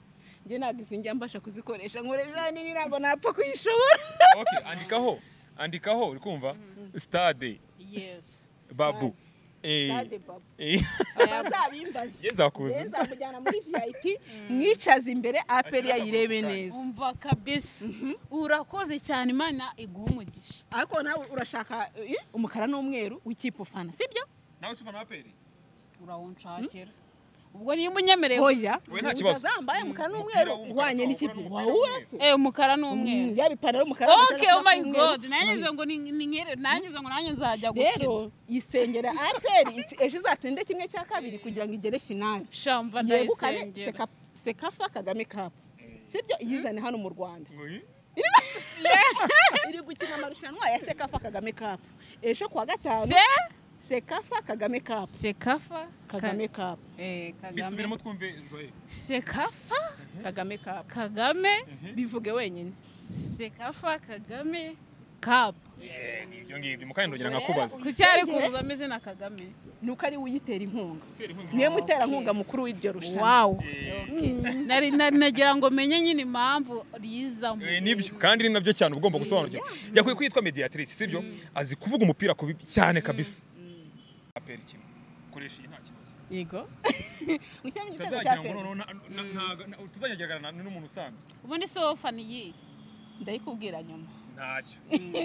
njye ntabwo izi njya mbasha kuzikoresha nkureza nini ntabwo napfa kuyishobora
okay andikaho andikaho uri kumva stade
yes
babu Eh,
Stade Babu.
eh.
bazabimbaze
Njye nzakuzi
nzamujyana muri vip mwicaze imbere aperi yayirewe neza
umva kabisa urakoze cyane imana iguha umugisha
ariko nawe urashaka eh, umukara n'umweru w'ikipe ufana sibyo
nawe se ufana aperi
urawunshakira ubwo niyo umunyemereye
oya
We nta kibazo.
zambaye umukara n'umweru
w'umukara
uhwanye
uzahura
n'ikipe
n'umukara
wawe urase
Eh, umukara
Mm,
n'umweru
yaba ipantaro y'umukara
ok
amashati
oh my
y'umweru.
god nanjye ngize ngo ni- ni nkere nanjye ngize ngo nanjye nzajya gukina
rero isengera aperi iti- ejo izatsinde kimwe cya kabiri kugira ngo igere finale
shamba
yegukane
ndayisengera
Seka- sekafa kagame kapu sibyo iyizane hano mu rwanda iri gukina amarushanwa ya sekafa kagame kapu ejo kuwa gatanu
se
sekafa kagame kapu
sekafa
kagame kapu
eh kagame
bisubiremo twumve joye
sekafa
kagame kapu
kagame
bivuge wenyine
sekafa kagame kapu
ibyo ngibyo mukanya ndogira nkakubaza
kuki ari kuvuza amazina kagame
ni uko ari we uyitera inkunga
Utera inkunga
niwe muterankunga mukuru w'iryo rushanwa
wow Okay. Nari- nari- nagira ngo menye nyine impamvu rizamo
Eh, nibyo kandi ni nabyo cyane uba ugomba gusobanukirwa yakwiye kwitwa mediatrice sibyo azi kuvuga umupira kubi cyane kabisa aperi kimwe koresha iyi nta kibazo
yego ukiyamenya igitego cya
utazagira ngo
peri
noneho na- na- ntaga- na- utazajyagerana na- n'umuntu usanzwe
ubundi si wowe fani iyihe
ndayikubwira nyuma
ntacyo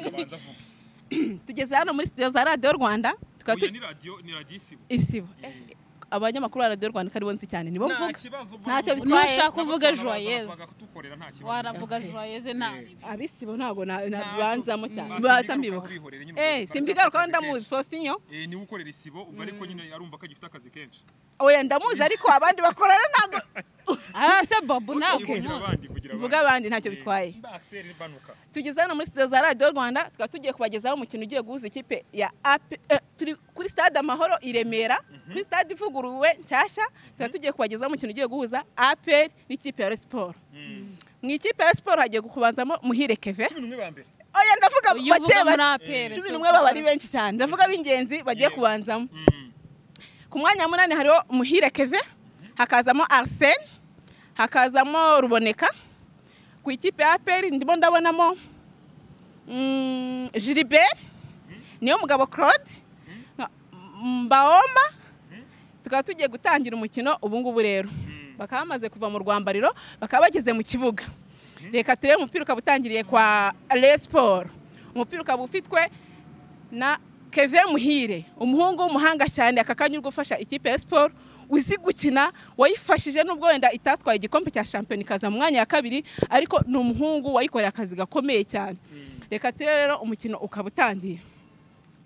abanza avuge
tugeze hano muri studio za radiyo rwanda tukaba
Oya,
tu-
ni radiyo ni radiyo isibo
isibo Eh, abanyamakuru ba radiyo rwanda ko aribo nzi cyane nibo
nta
mvuga
kibazo
ntacyo
bwo-
bitwaye.
Nushaka uvuge
n'abafana baza
Joyeuse.
bakaza kutukorera nta kibazo
waravuga joyeze ntabi
abisibo ntabwo na- na-
Ntabwo.
banzamo cyane
Mm.
bahita
Simbigarukaho
mbibuka
wihorera nyine
Eh,
ugaruka-
simbigarukaho
akazi kenshi.
ndamuzi fosinyo
Eh, niwe ukorera isibo ubwo ariko nyine arumva ko agifite akazi kenshi
oya ndamuzi ariko abandi bakorana ntabwo
ah se babu ntabwo
Kugira
umuzi
abandi, kugira
mvuga
abandi.
abandi ntacyo
Eh,
bitwaye
mba Axel Banuka.
tugeze hano muri studio za radiyo rwanda tukaba tugiye kubagezaho umukino ugiye guhuza ikipe ya AP eh, turi kuri stade amahoro i remera kuri stade ivuguruwe nshyashya tukaba tugiye kubagezaho umukino ugiye guhuza aperi n'ikipe ya resiporo mu ikipe ya resiporo hagiye kubanzamo muhire keve
Cumi n'umwe ba mbere
oya ndavuga
uyu
bake
uvuga muri
bake
apere
cumi n'umwe baba ari benshi cyane ndavuga b'ingenzi bagiye
Yeah.
kubanzamo
Mm.
ku mwanya wa munani hariho muhire keve hakazamo arsene hakazamo ruboneka ku ikipe ya aperi ndimo ndabonamo mm, gilbert niyo mugabo claude nka- mbaoma tukaba tugiye gutangira umukino ubu ngubu rero bakaba bamaze kuva mu rwambariro bakaba bageze mu kibuga reka turebe umupira ukaba utangiriye kwa resiporo umupira ukaba ufitwe na keve muhire umuhungu w'umuhanga cyane aka kanya uri gufasha ikipe ya siporo uzi gukina wayifashije n'ubwo wenda itatwaye igikombe cya shampiyona ikaza mu mwanya wa kabiri ariko ni umuhungu wayikoreye akazi gakomeye cyane reka turebe rero umukino ukaba utangiye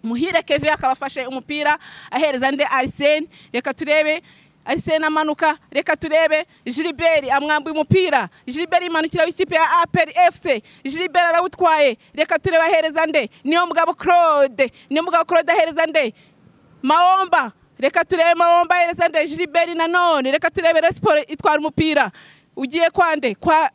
muhire keve akaba afashe umupira ahereza nde arisene reka turebe arisene amanuka reka turebe jiliberi amwambuye umupira jiliberi imanukira w'ikipe ya aperi efuse jiliberi arawutwaye reka turebe ahereza nde niyo mugabo claude niyo mugabo claude ahereza nde maomba reka turebe maomba ahereza nde jiliberi nanone reka turebe resiporo itwara umupira ugiye kwande kwa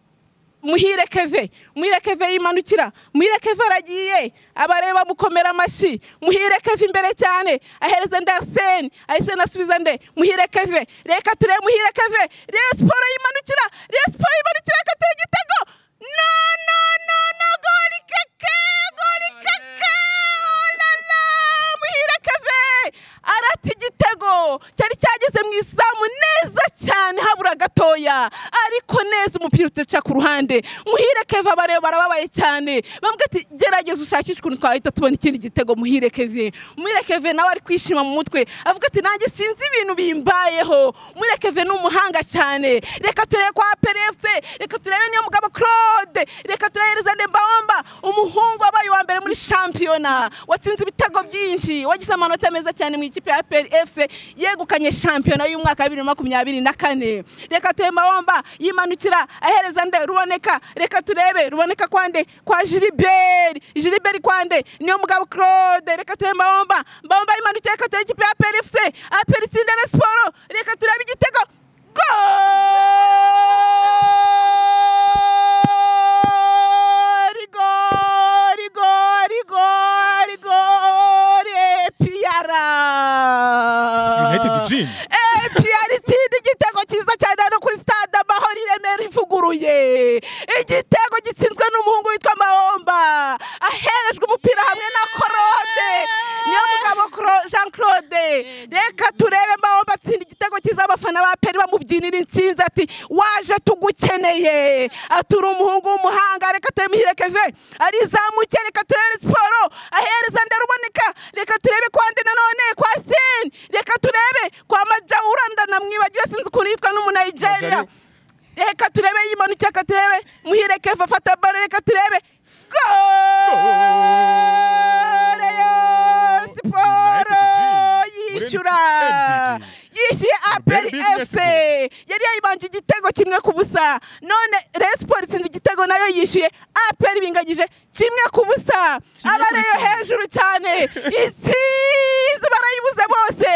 muhire keve muhire keve yimanukira muhire keve aragiye abareba mukomera amashyi muhire keve imbere cyane ahereza nde arisene arisene asubiza nde muhire keve reka turebe muhire keve reyo siporo yimanukira reyo siporo yimanukira agatera igitego no no no no gori keke gori keke olala muhire keve arata igitego cyari cyageze mu izamu neza cyane habura gatoya ariko neza umupira utuca ku ruhande cyane muhire keva bareba barababaye cyane bambwira ati gerageza ushakishe ukuntu twahita tubona ikindi gitego muhire keve muhire keve nawe ari kwishima mu mutwe avuga ati nanjye sinzi ibintu bimbayeho muhire keve ni umuhanga cyane reka turebe kwa perefuse reka turebe niyo mugabo claude reka turebe zande bawomba umuhungu wabaye uwa mbere muri shampiyona watsinze ibitego byinshi wagize amanota meza cyane mu ikipe ya peri efuse yegukanye shampiyona y'umwaka wa bibiri na makumyabiri na kane reka turebe mawomba yimanukira ahereza nde ruboneka reka turebe ruboneka kwande kwa jiriberi jiriberi kwande niyo mugabo claude reka turebe mawomba mbawomba yimanukira reka turebe ikipe ya peri efuse aperi sindere siporo reka turebe igitego gori gori gori gori gori epiyara
United Gym.
epiyara itsinda igitego cyiza cyane hano kuri stade amahoro i remera ivuguruye igitego gitsinzwe n'umuhungu witwa mahomba aherejwe umupira hamwe na korode niyo mugabo Cro- jean claude reka turebe mahomba atsinda igitego cyiza abafana ba peri bamubyinira insinzi ati waje tugukeneye ati uri umuhungu w'umuhanga reka turemuhire keve arizamuke reka turebe siporo ahereza ndaruboneka reka turebe kwande nanone kwa seni reka turebe kwa majawura ndanamwibagiwe sinzi ukuntu yitwa n'umunayigeriya
Magari-
reka turebe yimanuke reka turebe muhire keve afata baro reka turebe gore yo siporo yishyura yishyuye aperi efuse yari yayibanje igitego kimwe ku busa none resiporo itsinze igitego nayo yishyuye aperi bingagije kimwe ku busa aba ariyo hejuru cyane itsinze barayibuze bose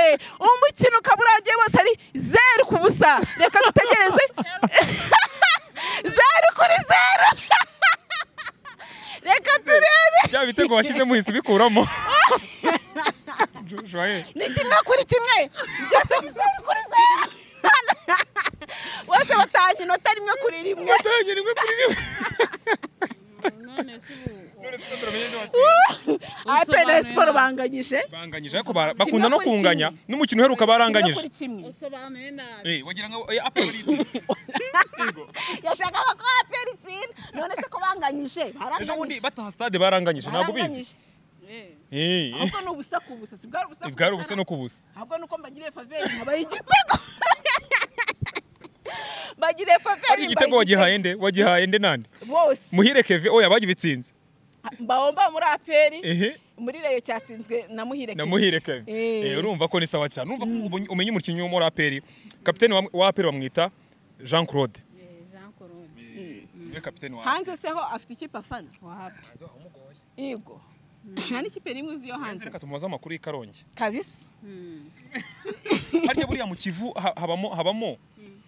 umukino ukaba urangiye bose ari zeru ku busa reka dutegereze zeru kuri zeru reka turebe
bya bitego washyizemo uhise ubikuramo Joshua, eh.
ni kimwe kuri kimwe byose ni zeru kuri zeru bose batanga inota rimwe kuri rimwe
Watangije rimwe kuri rimwe.
none si ubu
None se turamenye nde watsinze?
aperi siporo banganyije
banganyije ariko bara- bakunda no kunganya n'umukino uheruka baranganyije
kimwe
usobanuye nabi
Eh, wagira ngo eh, apple yitsinze. Yego.
yashakaga ko aperi itsinda none se ko banganyije
ejo bundi
baranganyije
bataha stade baranganyije ntabwo ubizi
Baranganyije.
Eh,
Eh, eh.
ahubwo ni ubusa ku busa si bwari ubusa ku
bwari
busa
ubusa no kubusa
ahubwo ni uko mbagiriye faveri nkabaha igitego mbagiriye faveri
ari igitego
mbaha
wagihaye nde wagihaye nde nande
bose
muhire keve oya bagibitsinze
mbawomba muri aperi
ehe
muri reyo cyatsinzwe na muhire
na
Kevin.
muhire keve
Eh.
Eh, urumva ko ni sawa cyane urumva ko ubu- umenye umukinnyi wo muri aperi kapitene wa- wa aperi bamwita jean claude
eh, Jean Claude,
niwe kapitene wa APR.
hanze se ho afite ikipe afana
wapi?
yego nta n'ikipe n'imwe uzi yo hanze
reka tumubaze amakuru y'i karongi
kabisa
Hmm.
harya buriya mu kivu ha- habamo habamo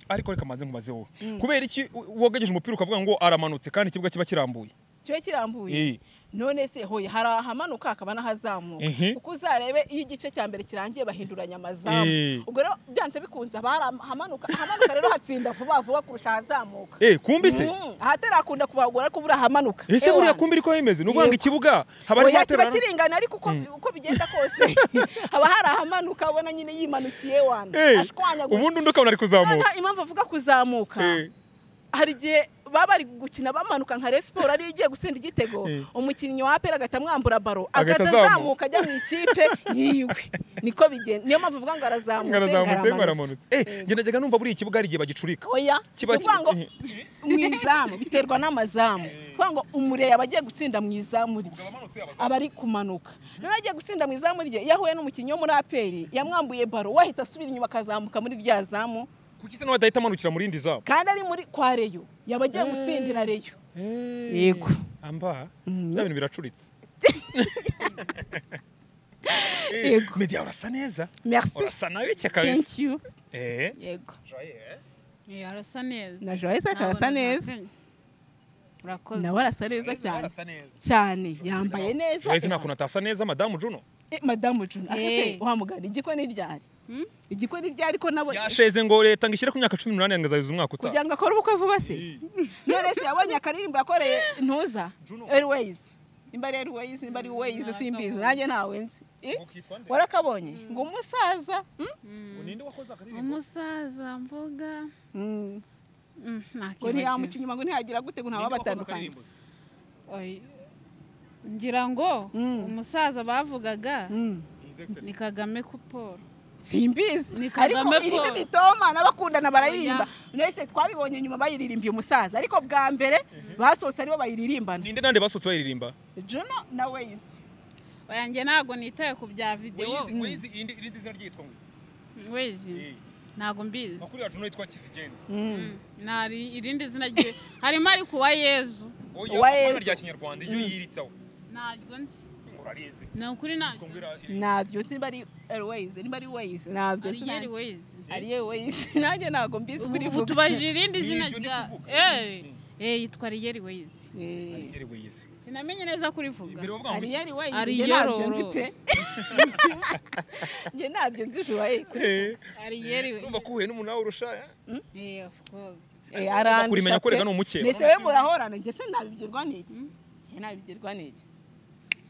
ariko reka maze nkubaze wowe kubera iki u- wogejeje umupira ukavuga ngo aramanutse kandi ikibuga kiba kirambuye
kiba kirambuye
Eh.
none se hoye hari ahamanuka hakaba n'ahazamuka
Mhm.
uko uzarebe iyo igice cya mbere kirangiye
Eh.
bahinduranya amazamu ubwo rero byanze bikunze abari ahamanuka ahamanuka rero hatsinda vuba vuba kurusha ahazamuka
eh kumbise
Mm, ahatarakunda kubagora ariko buriya ahamanuka
ese
Eh,
buriya
wana.
kumbira uko yemeze ni ukuvuga ngo
Yego.
ikibuga haba ari
Oya, kiba
guhaterana
kiringana ariko uko, uko bigenda kose haba hari ahamanuka ubona nyine yimanukiye wana
Eh,
ashwanyaguye
ubundi undi ukabona ari kuzamuka
noneho impamvu avuga kuzamuka
Eh.
hari igihe baba bari gukina bamanuka nka Rayon Sport ariyo igiye gutsinda igitego
Eh.
umukinnyi wa apera agahita amwambura baro
Agahita
agahita
azamuka.
azamuka ajya mu ikipe yiwe niko bigenda niyo mpamvu avuga ngo arazamutse
ngarazamutse
ngo aramanutse.
ngaramanutse eh njye najyaga numva buriya ikibuga hari igihe bagicurika
oya ni
kiba
ukuvuga ngo
kiba-
mu izamu biterwa n'amazamu ni ukuvuga ngo umureye aba agiye gutsinda mu izamu rye aba ari kumanuka noneho agiye gutsinda mu izamu rye iyo ahuye n'umukinnyi wo muri aperi yamwambuye baro wahita asubira inyuma akazamuka muri rya zamu
kuki se nawe adahita amanukira mu rindi zabo
kandi ari muri kwa reyo yaba agiye gutsindira reyo
Eh,
Yego.
amba
Mhm.
bya bintu biracuritse Eh,
Yego.
media urasa neza
merci
urasa nawe kabisa
thank you
eh
yego
Eh, arasa neza
na joyce akarasa
Nabona
neza
urakoze. urakoze
nawe arasa neza cyane
Urasa neza
cyane yambaye neza
Joyce nta kuntu atasa neza madamu Juno
Eh, madamu juna
Eh.
wa muganga igikoni ryari
Hmm?
igikoni ryari ko nabo
yasheze ngo leta ngo ishyire ku myaka cumi n'umunani ngo azayize umwaka utaha
kugira ngo akore ubukwe vuba se none se yabonye akaririmbo yakoreye ntuza
Juno.
airways nimba ari airways nimba ari ways simbizi nanjye ntawe nzi Eh, warakabonye ngo umusaza hmm?
ninde wakoze akaririmbo
umusaza mvuga
Mm.
Mm,
ngo
ntakibagira.
ntiyamukinnyi ngo ntiyagira gute ngo ntawabatandukanye
Oya. ngira ngo
Mm.
umusaza bavugaga
Mm.
ni kagame ku paul
simbizi
Ni
ariko
Kagame
irimo
Paul.
imitoma n'abakundana barayimba
Oya.
mwese twabibonye nyuma bayiririmbye umusaza ariko bwa mbere basohotse aribo bayiririmbana
ninde nande basohotse bayiririmba
juno na wezi
oyanjye ntabwo nitaye ku bya videwo
wayizi irindi irindi zina ryitwa ngo iki?
wezi
Eh,
ntabwo mbizi
makuru yacu n'uwitwa kizigenza
Mm. nari irindi zina rye harimo ariko uwa yezu
oya
Uwa
amazina
Yezu.
rya kinyarwanda iyo yiritaho
ntabwo nzi
urarizi
ni ukuri ntabwo
ntabyo simba ari wezi niba ari wezi ntabyo
ariyeri wezi
ariye wezi nanjye ntabwo mbizi
ubu
kuri
ubu tubajije irindi zina
Nibyo ndi
rya
kuvuga.
Eh, eh, yitwa ariyeri wezi
Eh,
yari wezi
sinamenye neza kurivuga
imbere bavuga ngo
ariye
iki?
ari wezi
Ariye
njye
roro.
ntabyo nzi pe njye ntabyo nzi tubaye
Eh,
ariyeri wezi
urumva ko uhuye n'umuntu wawe urusha eh?
Eh, of course.
arandusha
kurimenya ko
pe.
rega ni umukeba.
mbese we murahorana njye se nabibwirwa n'iki njye nabibwirwa n'iki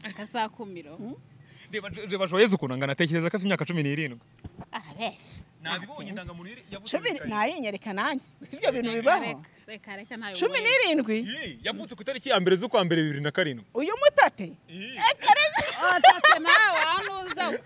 akazakumiro
reba reba joyeuse ukuntu angana atekereza ko afite imyaka cumi n'irindwi
arabeshya
nabibonye indangamuntu iri- yavutse
cumi
muri Kayini.
nayinyereka nanjye si ibyo bintu bibaho
Reka- reka reka ntayo
cumi
wenda.
n'irindwi
Yee, yavutse ku itariki ya mbere z'ukwa mbere bibiri na karindwi
uyu mutate
Yee.
Watatse nawe wanuza we.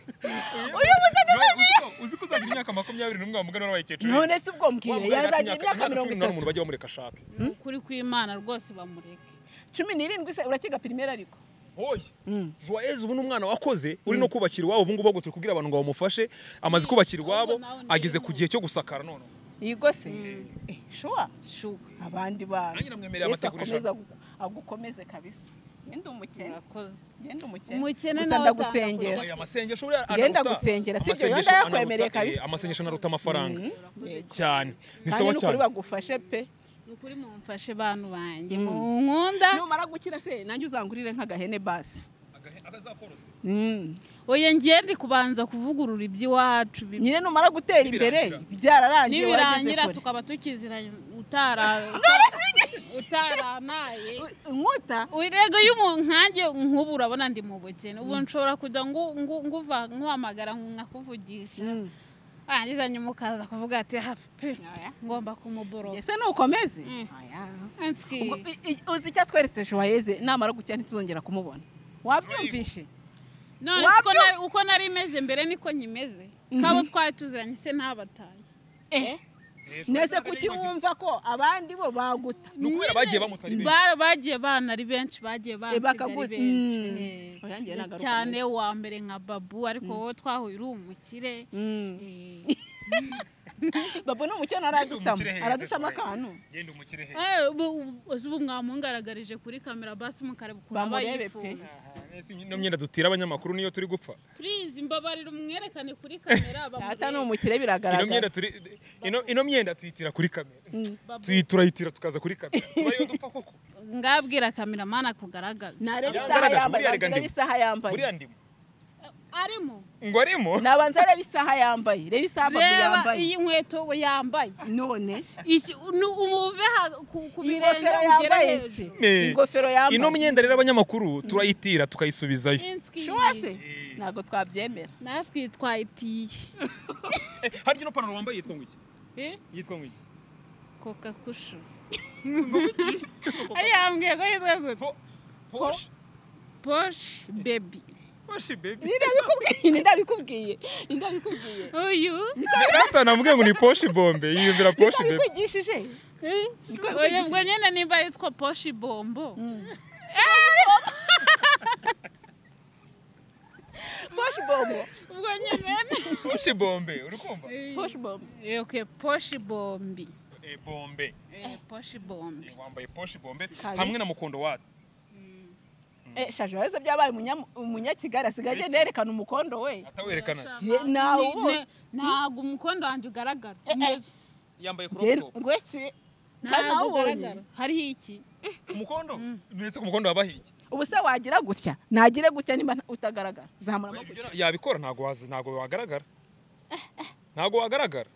uyu mutate
Uzi ko- uzi ko uzagira imyaka makumyabiri n'umwe wamugana n'abayikecuru
none se ubwo mbwire yazagira imyaka mirongo
cumi n'umunani
itatu
bajya bamureka ashake
Ni ukuri kw'imana rwose bamureke
cumi n'irindwi se urakiga pirimeri ariko
oya joyeuse ubu ni umwana wakoze uri no kubakira iwabo ubu ngubu ahubwo turi kubwira abantu ngo bamufashe amaze kubakira iwabo
Ahubwo nawe ndimo.
ageze ku gihe cyo gusakara none
yigo se Eh, shuwa
shuwe
abandi bantu
Nanjye namwemereye
Yesu
amategurisha.
akomeze agu- agukomeze kabisa ngende umukene
murakoze
ngende umukene
Umukene
gusa
nawe utanga
ndagusengera
Oya, amasengesho buriya anaruta-
Ngenda gusengera, si ibyo,
amasengesho
yenda yakwemereye
anaruta- eh,
kabisa.
amasengesho anaruta amafaranga
Eh,
cyane ni
kandi
sawa
n'ukuri
cyane
bagufashe pe
ni ukuri mumfashe bantu banjye munkunda
numara gukira se nanjye uzangurire nk'agahene basi
Agahe- akazakorose.
Mm.
oya ngiye ndi kubanza kuvugurura iby'iwacu bi-
nyine numara gutera imbere
Nibirangira.
byararangiye
nibirangira
wageze kure.
tukaba tukiziranye utara utaranaye
inkuta
urego y'umuntu nkanjye nk'ubu urabona ndi mu bukene ubu nshobora kujya ngu- ngu- nguva nkuhamagara nkakuvugisha arangiza nyuma ukaza kuvuga ati "Ah, pe, ngomba kumuboroga
ese nukomeze
Mm.
Aya.
Anski.
Ubwo i- i- uzi icyo atweretse joyeze namara gukira ntituzongera kumubona wabyumvishe
none
Wabyo-
uko nari, uko nari meze mbere niko nyimeze kabo twari tuziranye se ntabataye
Eh, nese kuki wumva ko abandi bo baguta
ni ukubera bagiye bamutari benshi
Ba- bagiye bana ari benshi bagiye
Eh,
bansiga
bakagu-
ari benshi
Mm.
eh.
Oya, njye nagaruka
cyane uwa mbere nka babu ariko wowe twahuye uri umukire
Mm.
Eh.
babo ni umukene aradutama aradutama akantu
genda umukire heza
Eh, ubu- ubu ubu mwamungaragarije kuri kamera basi mukareba ukuntu aba
Bamurebe pe.
yifuza
ino myenda dutira abanyamakuru niyo turi gupfa
purize imbabarire umwerekane kuri kamera
data ni
bamurebe
umukire
ino
biragaragara
myenda turi ino ino myenda tuyitira kuri kamera
Babu.
Tuyi- turayitira tukaza kuri kamera tubariyo dupfa koko
ngabwira kamera mana kugaragaza
nareba
Yangaragaje,
isaha yambaye
buriya rega
nabanza arebe
ndimo.
isaha yambaye
buriya ndimo
arimo
ngo arimo
nabanza arebe isaha yambaye reba isaha amaguru
reba
yambaye
iyi nkweto we yambaye
none
Iki- nu- umuve ha- ku- ku birenge
ingofero
ugere
yambaye se
hejuru
Eh,
ingofero yambaye
ino myenda rero abanyamakuru turayitira tukayisubizayo
Inski.
shuwase ntabwo twabyemera
natwe twayitiye
Eh, harya ino panaro wambaye yitwa ngo iki
Eh,
yitwa ngo iki
koka kushu ayambwiye ko yitwa gute
Po- Porsche
posh bebi
Porsche baby
ndabikubwiye ndabikubwiye ndabikubwiye
uyu
Data namubwiye ngo ni Porsche bombe yiyumvira Porsche baby
ndabikugishije
eh, oya ngo nyine nimba yitwa poshi bombo
posh bombo
ubwo nyine
Porsche bombe uri kumva
posh bombo
Eh, okay, poshi bombi
Eh, bombe
Eh, poshi bombi
Eh, wambaye Porsche bombe
Kabisa.
hamwe na mukondo wa
eh shaje wese byabaye umunya- umunyakigali asigaye agenda yerekana umukondo we
atawerekana
Ye, nawe
Ni-
ubonye.
ne- ntabwo umukondo wanjye ugaragara
eh.
yambaye crop
Njye
top
ngweki kandi nawe
ntabwo ugaragara
ubonye
hariho iki
umukondo nuretse ko umukondo wabahiye
ubu se wagira gutya nagire gutya niba nta- utagaragara zamura
Oya,
amaguru
ibyo na- yabikora ntabwo wazi ntabwo wagaragara ntabwo wagaragara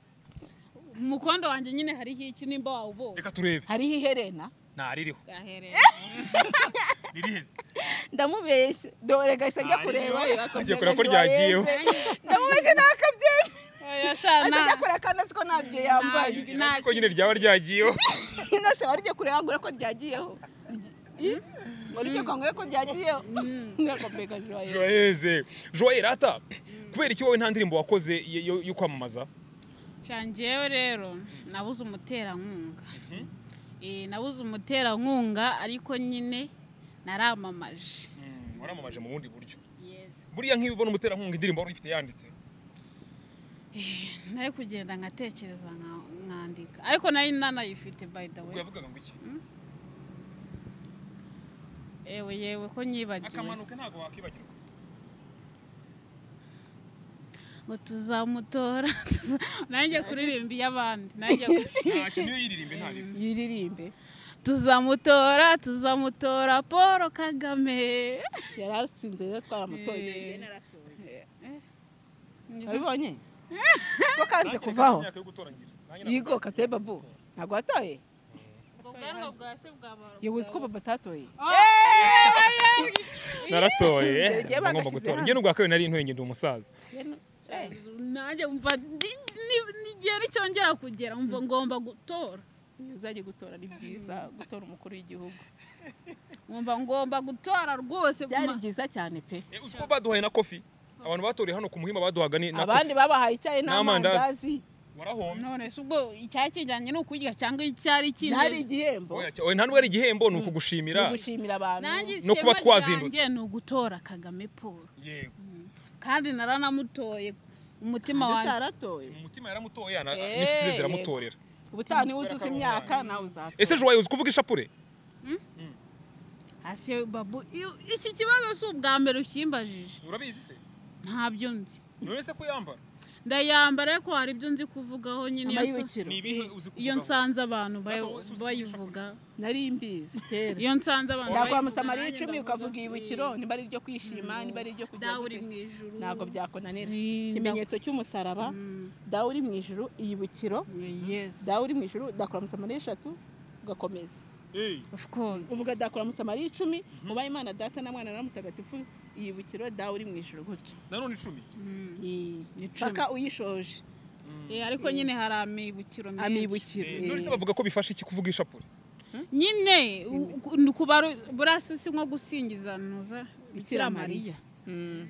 umukondo wanjye nyine hariho iki nimba wawubonye
reka turebe
hariho iherena
ntaririho
gaherera
ririheze
ndamubeshye dore gahise ajya
Ah,
kureba
iyo. Agiye kureba ko
Joyce.
ryagiyeho.
ndamubeshye ntakabyemera
Oya, shana.
ajya kureba kandi azi ko ntabyo yambaye
Nta-
ko nyine ryaba ryagiyeho
hino se wari ugiye kureba ngo urebe ko ryagiyeho Ih, ngo nibyo kangure ko ryagiyeho mwaka mbega joyeuse
joyeze joyere ata kubera iki wowe nta ndirimbo wakoze yo- yo yo kwamamaza
shangewe rero nabuze umuterankunga Eh, nabuze umuterankunga ariko nyine naramamaje
waramamaje mu bundi buryo
Yes.
buriya nk'iyo ubona umuterankunga indirimbo wari uyifite yanditse
nari kugenda nkatekereza nka- nkandika ariko nari nanayifite by the
ubwo
way
yavugaga ngo iki
ewe yewe ko nyibagiwe
akamanuka ntabwo wakwibagirwa
ngo tuzamutora tuza- nanjye kuririmba iy'abandi nanjye kuri-
ntacyo niyo yiririmbe nta bibi
yiririmbe
tuzamutora tuzamutora paul kagame
yari atsinze rero twaramutoye
Eh.
wabibonye ko kanze kuvaho yigo kateye babu ntabwo watoye
ubwo bwanwa bwa se bwa baruwa
yewe uzi ko baba atatoye
naratoye
Yagiye
ngomba
bagashyize
gutora
hano.
njye n'ubwa kabiri nari intwenge ndi umusaza
nanjye mva ndi- ni- n'igihe nicyongera kugera mva ngomba gutora
iyo uzajya gutora ni byiza gutora umukuru w'igihugu
nkumva ngomba gutora rwose ku
byari
ma-
byiza cyane pe
Eh, uzi ko baduhaye na kofi abantu batoreye hano ku muhima baduhaga ni na
abandi
kofi
babahaye icyayi
N'amandazi.
n'amandazi
warahomye
none se ubwo icyari kijyanye no kurya cyangwa icyari
byari
kindi
igihembo
Oya, cya- oya, nta n'ubwo ari igihembo ni ukugushimira
ni gushimira abantu
nanjye
No kuba
ishema
twazindutse.
ryanjye ni ugutora kagame paul
yego
kandi naranamutoye umutima wanjye
utaratoye
mu mutima yaramutoye ana-
Eh,
n'inshuti ze
yego.
ziramutorera
ubutaha niba uzuza imyaka nawe uzatora
ese joye uzi kuvuga ishapure
hasi babu i- iki kibazo si ubwa mbere ukimbajije
urabizi se
ntabyo nzi
none se ko yambara
ndayambara ariko hari ibyo nzi kuvugaho nyine iyo nsa-
amayibikiro
ni ibihe uzi kuvuga
iyo nsanze abantu bayo-
Gato, ese uzi
bayivuga
nari mbizi kera
iyo nsanze abantu
ndakwamutsa
bayivuga,
amariya
nanjye
icumi
ndavuga
ukavuga
ngo,
ibibukiro
"Eh,
niba ari iryo kwishima niba ari iryo kujya
dawe uri
gute.
mu ijuru
ntabwo byakunanira
Ni-
ikimenyetso cy'umusaraba
Mm.
dawe uri mu ijuru iyibukiro
yes
dawe uri mu ijuru ndakuramutsa amariya eshatu ugakomeza
Eh,
of course
uvuga ndakuramutsa amariya icumi uba imana data na mwana na mutagatifu iyibukiro dawe uri mu ijuru gutya
nanone icumi
icumi.
paka uyishoje
Eh, ariko nyine hari amibukiro menshi.
amibukiro
Eh, none se bavuga ko bifasha iki kuvuga ishapure
nyine kubara burasi si nko gusingiza nuza bikira mariya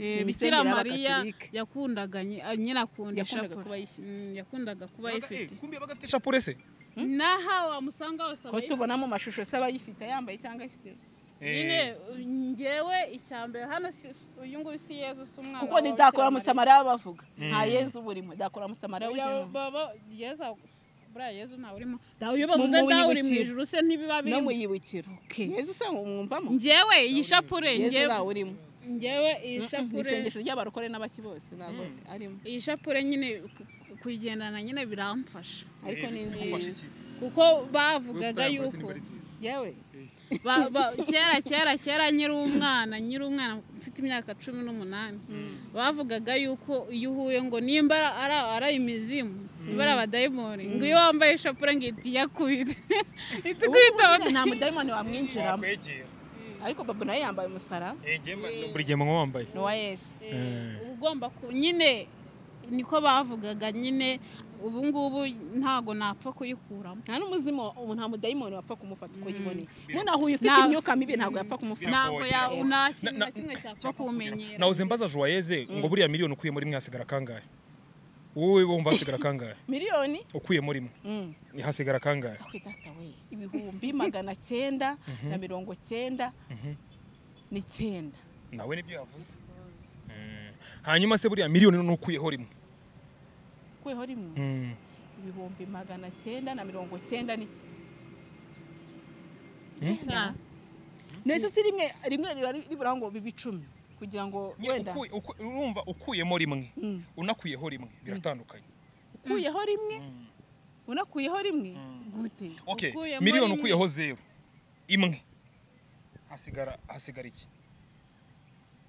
Eh, bikira mariya yakundaga nyi- ah, nyine akunda
Yakundaga
ishapure.
kuba ayifite.
Mm, yakundaga kuba ayifite
kumbi yabaga afite ishapure se
n'aha wamusanga hose
ko
aba ayifite.
tubona mu mashusho se abayifite yambaye cyangwa afite
nyine ngewe icyambere hano si- si- uyu nguyu si yezu si umwana
kuko
wa
ni
Bikira
ndakuramutsa
Mariya.
amariya bavuga
Mm.
nta yezu burimo ndakuramutsa amariya
Oya,
w'ijuru
baba yezu buriya yezu ntawe urimo
dawe iyo
bavuze dawe uri mu ijuru se ntibiba
no mu
birimo
yibukiro yezu se mwumvamo
ngewe iyi shapure
yezu
ngewe
ntawe urimo
ngewe iyi
ni
shapure
isengesho ry'abarokore n'abaki bose ntabwo arimo
iyi shapure nyine ku- kuyigendana nyine biramfasha
ariko ni nziza
kuko bavugaga yuko
yewe
ba- ba- kera kera kera nyiri umwana nyiri umwana mfite imyaka cumi n'umunani bavugaga yuko iyo uhuye ngo nimba ara- ara- ari imizimu niba ari abadayimoni ngo iyo wambaye ishapure ngo ihita iyakubite ihita ikubita
Ubu nta mudayimoni wamwinjiramo
wakwegera
ariko babu nawe yambaye umusara
buri gihe mba wambaye
ni uwa yesu
uba ugomba ku nyine niko bavugaga nyine ubu ngubu ntago napfa kuyikuramo
nta n'umuzimu ubu nta mudayimoni wapfa kumufata uko yiboneye munahuye ufite imyuka mibi ntabwo yapfa kumufata
ntabwo ya
Biragoye.
nta kintu na kimwe cyapfa kuwumenyera
nahoze mbaza joyeze ngo buriya miliyoni ukuyemo rimwe hasigara kangahe wowe wumva hasigara kangahe
miliyoni
ukuyemo rimwe
Mm.
hasigara kangahe
Akwe data we ibihumbi magana cyenda na mirongo cyenda n'icyenda
nawe nibyo yavuze Mm. hanyuma se buriya miliyoni none ukuyeho rimwe
kweho rimwe
Mm.
ibihumbi magana cyenda na mirongo cyenda
Ah,
n'icyenda nese si rimwe rimwe riba ri- ribura ngo bibe icumi kugira ngo
Nyine
wenda
ukuye- uku- urumva ukuyemo rimwe
Mm.
unakuyeho rimwe biratandukanye
ukuyeho rimwe
Mm.
unakuyeho rimwe gute
okay
Ukuyemo
miliyoni
rimwe.
ukuyeho zeru imwe hasigara hasigara iki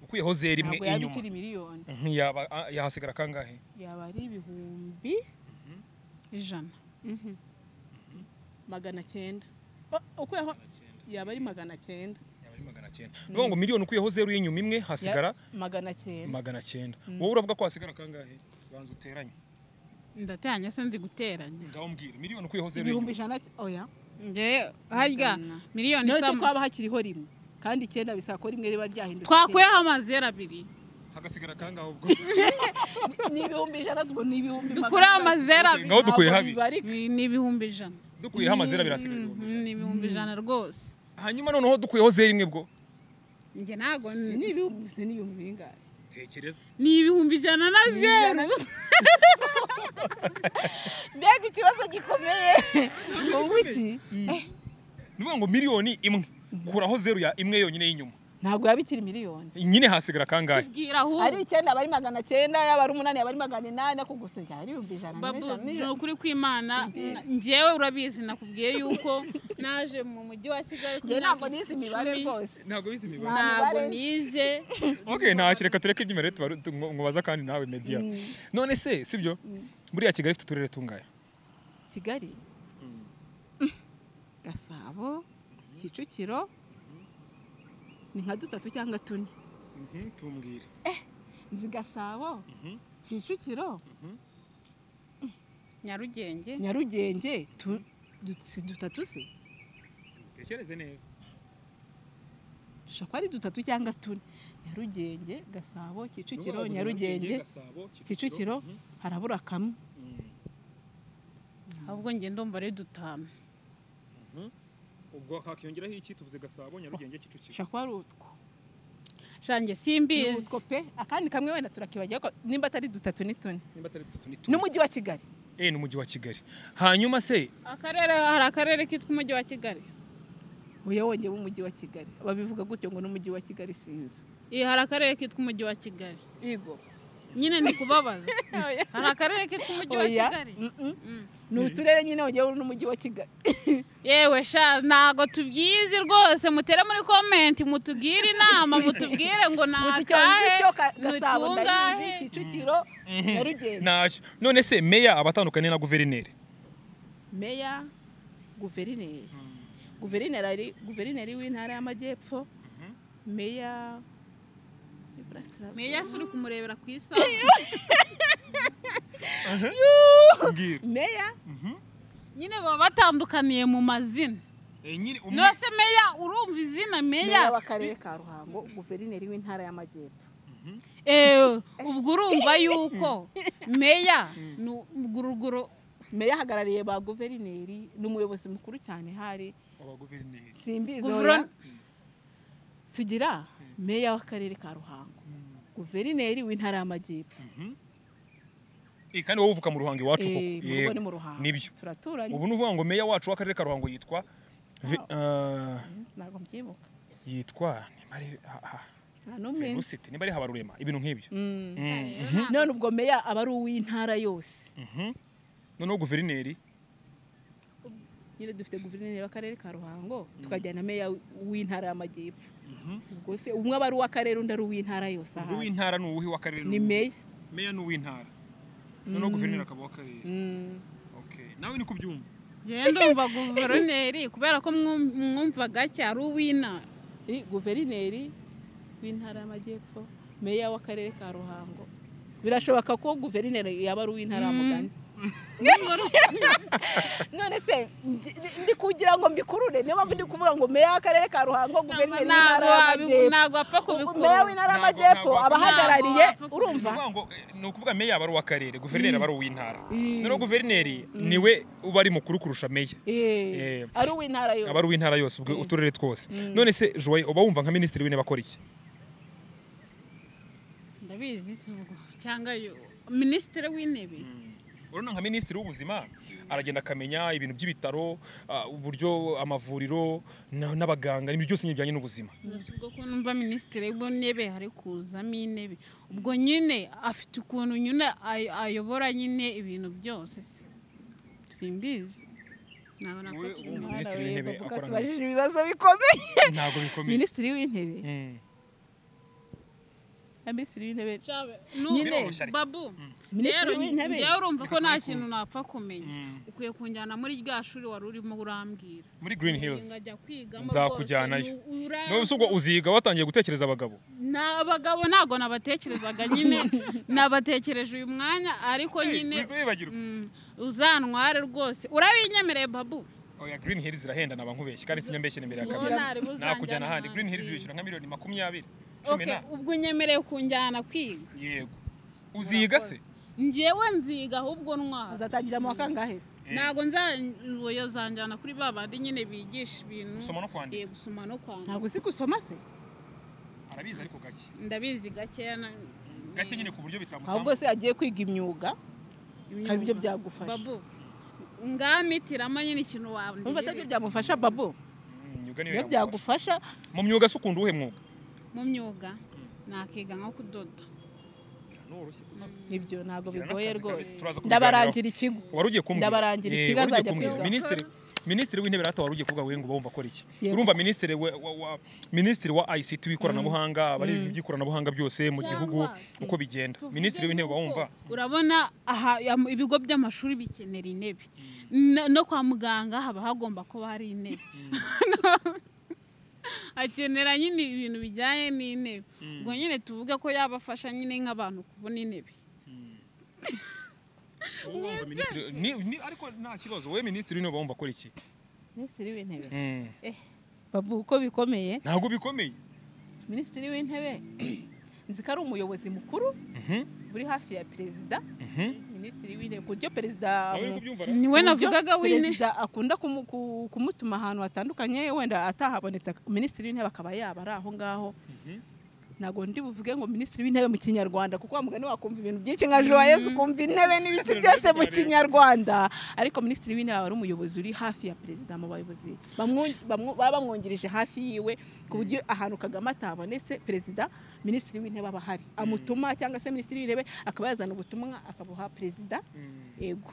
ukuyeho zeru imwe
ntabwo yaba
inyuma
ikiri miliyoni
Mhm, yaba ah, yahasigara kangahe
yaba ari ibihumbi
ijana
magana cyenda O- ukuyeho yaba ari magana cyenda
Yaba ari magana cyenda ni ukuvuga ngo miliyoni ukuyeho zeru y'inyuma imwe hasigara
Ya- magana cyenda
magana cyenda wowe uravuga ko hasigara kangahe banza uteranye
ndateranya se nzi guteranya
ngaho mbwira miliyoni ukuyeho zeru
ibihumbi
y'inyuma
ijana oya
ngewe harya miliyoni
none ko
isama
haba hakiriho rimwe kandi icyenda bisaba ko rimwe riba ryahindutse
twakuyeho amazeru abiri
hagasigara kangaho ubwo
icyenda. ni ibihumbi ijana ubwo ni ibihumbi
dukureho amazeru abiri
ngaho dukuye habi
bibarika
Ni- ni ibihumbi ijana
dukuyeho amazina birasigaye
Mhm, ni ibihumbi ijana rwose
hanyuma noneho dukuyeho zeru imwe bwo
njye ntabwo
Si ni ibihumbi si ni ibihumbi bingahe
tekereza
ni ibihumbi ijana na zeru
mbega ikibazo gikomeye
ngo iki Eh,
ni ukuvuga ngo miliyoni imwe kuraho zeru ya imwe yonyine y'inyuma
ntabwo yaba ikiri miliyoni
nyine hasigara kangahe
bwira
ari
ahubwo
icyenda aba ari magana cyenda yaba ari umunani yaba ari magana inani ariko gusa byaba ari ibihumbi ijana
babu
n'ijana
ni
n'ijana
ukuri kw'imana ngewe urabizi nakubwiye yuko naje mu mujyi wa kigali
njye
kuri
ntabwo
myaka
nizi imibare
icumi.
rwose
ntabwo bizi imibare
ntabwo nize
okay nta reka tureke iby'imibare mubaza kandi nawe media none se sibyo buriya kigali ifite uturere tungahe
kigali gasabo kicukiro ni nka dutatu cyangwa tune
tumbwire
nzi gasabo kicukiro
nyarugenge
nyarugenge tu- du- si dutatu se
tekereze neza
dushobora kuba ari dutatu cyangwa tune nyarugenge gasabo kicukiro nyarugenge kicukiro harabura kamwe
ahubwo nge ndumva ari dutanu
ubwo hakiyongeraho iki tuvuze gasabo nyarugenge kicukiro
dushobora kuba ari utwo
shange
Ni
simbizi
utwo pe akandi kamwe wenda turakibagira ko nimba atari dutatu ni tune
nimba atari dutatu ni tune
n'umujyi wa kigali
eh n'umujyi wa kigali hanyuma se
akarere hari akarere kitwa umujyi wa kigali
uyu wongeye w'umujyi wa kigali babivuga gutyo ngo n'umujyi wa kigali sinzi
iyi hari akarere kitwa umujyi wa kigali
yego
nyine ni kubabaza hari akarere kitwa umujyi wa
Oya,
kigali
mm-mm.
Mm.
ni uturere nyine wongeye n'umujyi wa kigali
yewe sha ntago tubyizi rwose mutere muri komenti mutugire inama mutubwire ngo ni
Gusa icyo
akahe
icyo ka-
ni
gasabo ndabizi
utungahe
kicukiro nyarugenge
ntacyo none se meya abatandukanye na guverineri
meya guverineri guverineri ari- guverineri w'intara y'amajyepfo meya y'iburasirazuba.
meya se uri kumurebera ku isaha
mbwira
meya
nyine baba batandukaniye mu mazina
Eh, nyine umwe
nose meya urumva izina meya
meya w'akarere ka ruhango guverineri w'intara y'amajyepfo
eee ubwo urumva yuko meya ni uruguruguru
meya ahagarariye ba guverineri ni umuyobozi mukuru cyane hari
abaguverineri
simbizi
Guvero-
oya. tugira meya w'akarere ka ruhango guverineri w'intara y'amajyepfo
Eh, kandi wowe uvuka mu ruhango iwacu koko
Eh, mu rugo
Yego,
ni mu ruhango
nibyo
turaturanye
ubu ni uvuga ngo meya wacu w'akarere ka ruhango yitwa Vi- ah,
ntabwo mbyibuka
yitwa nimba ari ha- ha-
nta n'umwe
Velocity, nimba ari habarurema ibintu nk'ibyo
Mm.
Mm.
none ubwo meya aba ari uw'intara yose
Mhm. noneho guverineri
nyine dufite guverineri w'akarere ka ruhango tukagira na meya w'intara y'amajyepfo ubwo se umwe aba ari uw'akarere undi ari uw'intara yose
ubwo
ahari
uw'intara ni uwuhe w'akarere
ni meya
meya ni uw'intara noneho guverineri akaba uw'akarere okay nawe ni kubyumva
ngenda umva guverineri kubera ko mwum- mwumva gake ari uw'inama
I- guverineri w'intara y'amajyepfo meya w'akarere ka ruhango birashoboka ko guverineri yaba ari uw'intara ya mugani none se nji- ndi kugira ngo mbikurure niyo mpamvu ndi kuvuga ngo meya w'akarere ka ruhango guverineri w'intara y'amajyepfo
ntabwo apfa
meya
kubikurura
w'intara
Ntabwo-
y'amajyepfo
ntabwo-
aba ahagarariye
ntabwo-
urumva
Ni ukuvuga ngo, eh, ni ukuvuga meya aba ari uw'akarere guverineri aba ari uw'intara noneho guverineri niwe uba ari mukuru kurusha meya
Eh, ari uw'intara yose
aba ari uw'intara yose ubwo uturere twose none se joye uba wumva nka minisitiri w'intebe akora iki
ndabizi si ubwo cyangwa yo minisitiri w'intebe
urabona nka minisitiri w'ubuzima aragenda akamenya ibintu by'ibitaro ah, uburyo amavuriro na- n'abaganga ibintu byose nyine bijyanye n'ubuzima
Gusa ubwo ko numva minisitiri w'intebe hari kuzamo intebe ubwo nyine afite ukuntu nyine ay- ayobora nyine ibintu byose se. simbizi ntabwo napfa
Wowe
kubivuga.
wumva minisitiri w'intebe
bavuga
akora nka
tubajije ibibazo bikomeye
ntabwo bikomeye
minisitiri w'intebe
Mm.
na minisitiri w'intebe
Shabe,
Nyine.
nu- babu
Minisitiri
rero
w'intebe.
njyewe urumva ko nta kintu napfa kumenya
Mm.
ukwiye kunjyana muri rya shuri wari urimo urambwira
muri green hills
Nkajya kwigamo
nzakujyanayo
rwose, ni- ura-
none se ubwo uziga watangiye gutekereza abagabo
Na- abagabo ntabwo nabatekerezaga nyine nabatekereje uyu mwanya ariko
Hey,
nyine
wize wibagirwa.
Mm, uzantware rwose urabinyemereye babu
oya green hills irahenda naba nkubeshye kandi sinyambeshyira imbere ya
Ubu
kamera
ntari buzanjyana
nakujyana ahandi green hills
ahandi.
bishyura nka miliyoni makumyabiri cumi
Okay,
na
ubwo unyemereye kunjyana kwiga
yego uziga se
njyewe nziga ahubwo ntwara
uzatangira mu wa kangahe se
Eh.
ntabwo nzayoboye zanjyana kuri ba bandi nyine bigisha ibintu
Gusoma no kwandika.
Eh, gusoma no kwandika
ntabwo uzi gusoma se
arabizi ariko gake
ndabizi gakeya na-
gake nyine ku buryo
ahubwo
bitamutamba
se yagiye kwiga imyuga
imyuga.
hari ibyo byagufasha
babu ngamitiramo nyine ikintu
Urumva atabyo
wanjye
byamufasha babu
Mm, imyuga niyo
iyo
yagufasha.
byagufasha
mu myuga se ukunda uwuhe mwuga
mu myuga nakiga nko kudoda
Noroshye.
nibyo ntabwo
Gira
bigoye
n'akazi
rwose
kabisi, turaza kubiganiraho.
ndabarangira ikigo
wari ugiye kumbwira
Ndabarangira
Eh,
ikigo
wari ugiye
azajya
kumbwira.
kwiga.
minisitiri minisitiri w'intebe rata wari ugiye kuvuga we ngo bumva akora iki
Yego.
urumva minisitiri we- wa- wa- minisitiri wa ICT w'ikoranabuhanga abari ibintu by'ikoranabuhanga byose mu
Cyangwa
gihugu
tuvuge
uko bigenda
Tuvuge
minisitiri w'intebe
yuko
wumva
urabona aha ya- ibigo by'amashuri bikenera intebe no, no kwa muganga haba hagomba kuba hari intebe akenera nyine ibintu bijyanye n'intebe ubwo nyine tuvuge ko yabafasha nyine nk'abantu kubona intebe
Wowe wumva minisitiri- ni- ni- ariko nta kibazo wowe minisitiri w'intebe wumva akora iki
minisitiri w'intebe
Mm.
babu uko bikomeye
ntabwo bikomeye
minisitiri w'intebe nzi ko ari umuyobozi mukuru
Mhm,
uri hafi ya perezida
mhm.
minisitiri w'intebe ku buryo perezida
Nawe uri kubyumva ra?
niwe
ku buryo
navugaga w'intebe
perezida akunda kumu- ku- kumutuma ahantu hatandukanye wenda atahabonetse ak- minisitiri w'intebe akaba yaba ari aho ngaho ntabwo ndi buvuge ngo minisitiri w'intebe mu kinyarwanda kuko wa mugani wakumva ibintu byinshi nka joyeuse ukumva intebe n'ibiki byose mu kinyarwanda ariko minisitiri w'intebe aba ari umuyobozi uri hafi ya perezida mu bayobozi bamwu- bamwu- baba bamwungirije hafi yiwe ku buryo ahantu kagame atabonetse perezida minisitiri w'intebe aba ahari amutuma cyangwa se minisitiri w'intebe akaba yazana ubutumwa akabuha perezida
Mm.
yego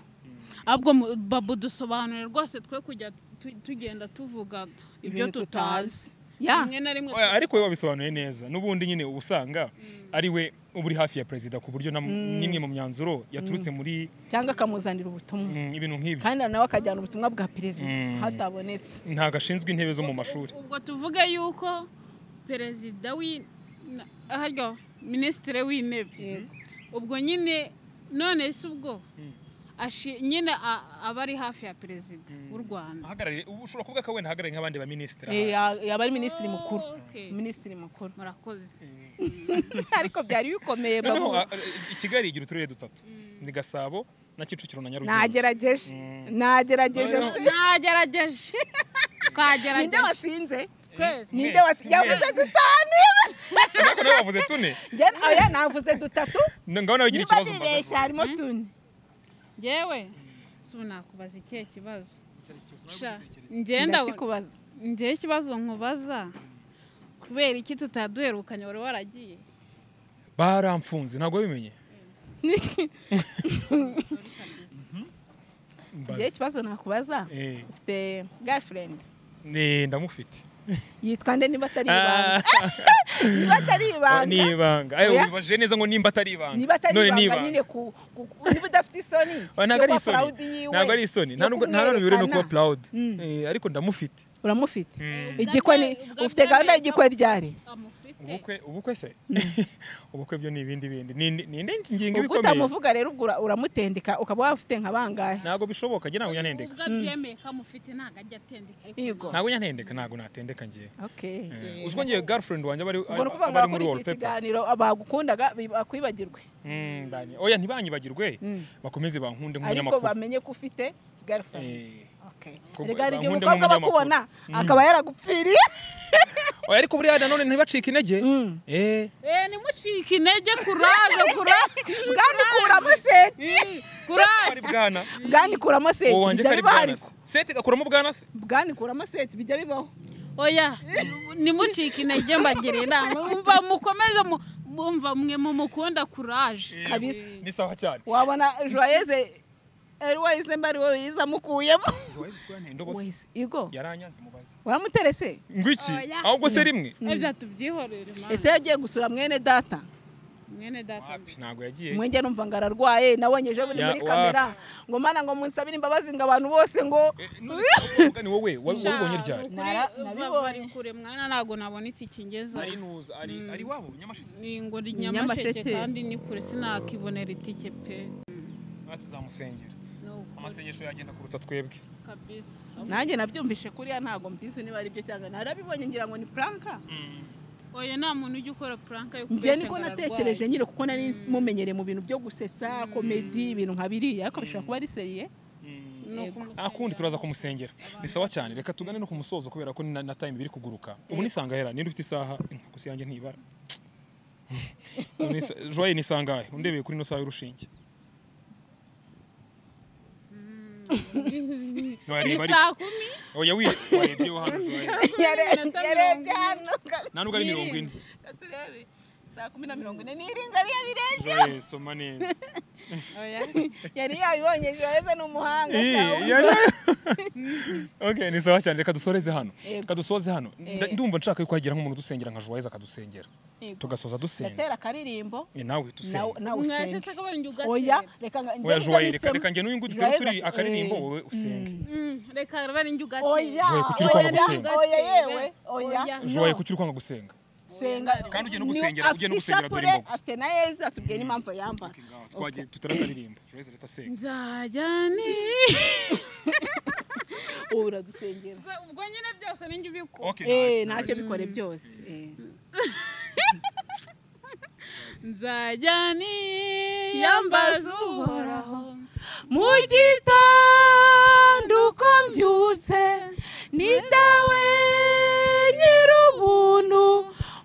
ahubwo mu- babu dusobanure rwose twe kujya tu- tugenda tuvuga ibyo
Ibintu
tutazi
ya
rimwe na rimwe
Oya, ariko we wabisobanuye neza n'ubundi nyine uba usanga ari we uba uri hafi ya perezida ku buryo na- n'imwe mu myanzuro yaturutse muri
cyangwa akamuzanira ubutumwa
mm, ibintu nk'ibyo
kandi nawe akajyana ubutumwa bwa perezida
Mm.
hatabonetse
ntabwo ashinzwe intebe zo mu mashuri
ubwo tuvuge yuko perezida w'i- na- aharyo minisitiri w'intebe
Yego.
ubwo nyine none se ubwo ashi- nyine a- aba ari hafi ya perezida w'u rwanda
ahagarariye ubu ushobora kuvuga ko wenda ahagarariye nk'abandi baminisitiri
Eh,
ahari.
ya- yaba ari minisitiri mukuru
Okay.
minisitiri mukuru
murakoze
ariko byari bikomeye
noneho
babu
a- a- i kigali igira uturere dutatu ni gasabo na kicukiro na nyarugenge
nagerageje nagerageje
Noneho-
nagerageje
ninde
twagerageje
wasinze
twese
ninde
Mwese,
wasinze yavuze
mwese.
dutanu
ariko nawe wavuze tune
njye oya navuze dutatu
N- ngaho nawe ugira
niba
ikibazo mbaza
nibeshya harimo tune
ngewe si nakubaza ikihe kibazo sha ngenda
ndakikubaza
njyewe ikibazo nkubaza kubera iki tutaduherukanye wari waragiye
baramfunze ntabwo wabimenye Mbaza.
njye ikibazo nakubaza
Eh,
ufite girlfriend
eh, ndamufite
yitwa nde niba atari
Ah,
ibanga niba atari
ni
ibanga
ibanga Ayo,
Oya.
ubibajije neza ngo nimba atari ibanga
niba atari
None ni
ibanga nyine ku ku- ku- niba udafite isoni
Oya, ntabwo ari
yo kuba
isoni
proud yiwe,
ntabwo ari isoni
yo
nta nubwo- nta n'uburere no kuba
kumwerekana.
proud
Mm.
Eh, ariko ndamufite
uramufite
Mm.
igikwe ni
Ubwa
ufite
mbere
gahunda
nabwo-
y'igikwe ryari
amufite
ubukwe ubukwe se ubukwe byo ni ibindi bindi ni ni- ni indi ngingo
ubwo
ibikomeye
utamuvuga rero ubwo ura- uramutendeka ukaba waba ufite nka bangahe
ntabwo bishoboka njye ntabwo nyantendeka
ubwo abyemeye ko amufite ntabwo ajya atendeka ariko
Yego.
ntabwo nyantendeka ntabwo natendeka njye
okay
uzwi ngiye girlfriend wanjye bari
ubwo ni ukuvuga ngo
bari muri
bakora iki
wallpaper
kiganiro abagukundaga bi- bakwibagirwe
Mm, ndanye- oya ntibanyibagirwe
Mm.
bakomeze bankunde
ariko
nk'umunyamakuru
bamenye ko ufite girlfriend
Eh,
okay
kuko-
rega hari igihe
bankunde
umukobwa aba
nk'umunyamakuru.
akubona akaba yaragupfiriye
oya ariko buriya nanone ntibacike intege eh
eh nimucike intege kuraje kuraje
bwani kuramo seti
Eh, kuraje
ari bwana
bwani kuramo seti
uwo wanjye
bijya
kari
bibaho
bwana
ariko
se sete gakuramo bwana se
bwani kuramo seti bijya bibaho
oya nimucike intege mbagira inama mva mukomeze mu- mumva mwe mumukunda kuraje
Eh,
Kabisa.
ni sawa cyane
wabona joyeze eriwayize mbari wowe yize amukuyemo
Joyce Square Ndobo se
Wese, igo
yaranyanze mubaze
waramuterese
ngwiki
Oya.
ahubwo se rimwe
ebya tubyihorere
ese
mana
yagiye gusura mwene data
mwene data
wapi ntabwo yagiye
mwenge numva ngo ararwaye nabonye ejo buri
Ya,
muri kamera ngo mana ngo munsabire imbabazi ngo abantu bose ngo
Eh, none se uwo mugani wowe wabibonye ryari
Nara- nabibonye.
nabibonye kure mwana ntabwo nabona iki kingeza
ari nuza ari ari wabo nyamashiki
ni ngo ni
Nyamasheke.
nyamasheke kandi ni kure sinakibonera itike pe
natwe tuzamusengera
ni uko
amasengesho yagenda kuruta twebwe
kabisa
nanjye nabyumvishe kuriya ntabwo mbizi niba ari byo cyangwa narabibonye ngira ngo ni puranka
oya nta muntu ujya ukora puranka yo
njye
kubeshya
niko
ngo
natekereje
ararwaye.
nyine kuko nari mumenyereye mu bintu byo gusetsa komedi ibintu nka biriya ariko bishobora kuba ari seriye
Ni
Yego.
ukumusengera.
nta kundi turaza kumusengera ni sawa cyane reka tugane no ku musozo kubera ko ni na na time biri kuguruka ubu nisangahera ninde ufite isaha gusa yanjye ntibara Ubu ni sa- joye ni sangahe undebeye kuri ino saha y'urushinge
ni
wareba ariko
saa kumi
oya wire- warebyeho hano joye
Iminota
yarebye
mirongo
hano
nta nubwo ari mirongo ine
turebe saa kumi na mirongo ine
niringa ariyo birebye
joye soma neza
oya
yari yabibonye joyeze ni umuhanga sawa.
Iyi, yari- okay ni sawa cyane reka dusoreze hano reka dusoze hano Nda- ndumva nshaka yuko hagira nk'umuntu udusengera nka joyeze akadusengera
Yego.
tugasoza dusenze
gatera akaririmbo
Eh, nawe
nawe
dusenge
nawe
mwese
usenge
se kabari njye
oya
ugatera
reka nga- njye
oya
nibyo
joye reka
nahisemo.
reka njye n'uyungu
Joyeux
tutari turi
asa-
akaririmbo
eh.
wowe usenge
Mm, reka kabari njye ugatera
oya
Joye, kuki uri
oya,
kwanga
oya,
gusenga?
oya yewe oya
joye kuki uri kwanga gusenga
senga
Kandi ugenda
Ni-
gusengera,
afite
ugenda gusengera, dore
ishapure,
imboga.
afite na yezu atubwiye n'impamvu yambara
twagiye tutarakaririmba joyeze leta senga
nzajyane
ubu uradusengera
ubwo nyine byose ni njye ubikora
okay
Eh,
nta
ntacyo
kibazo.
bikore byose eh.
nzajyane
Yambaza
yambaza
Uhoraho.
uhoraho
mu gitondo uko mbyutse ni dawe nyir'ubuntu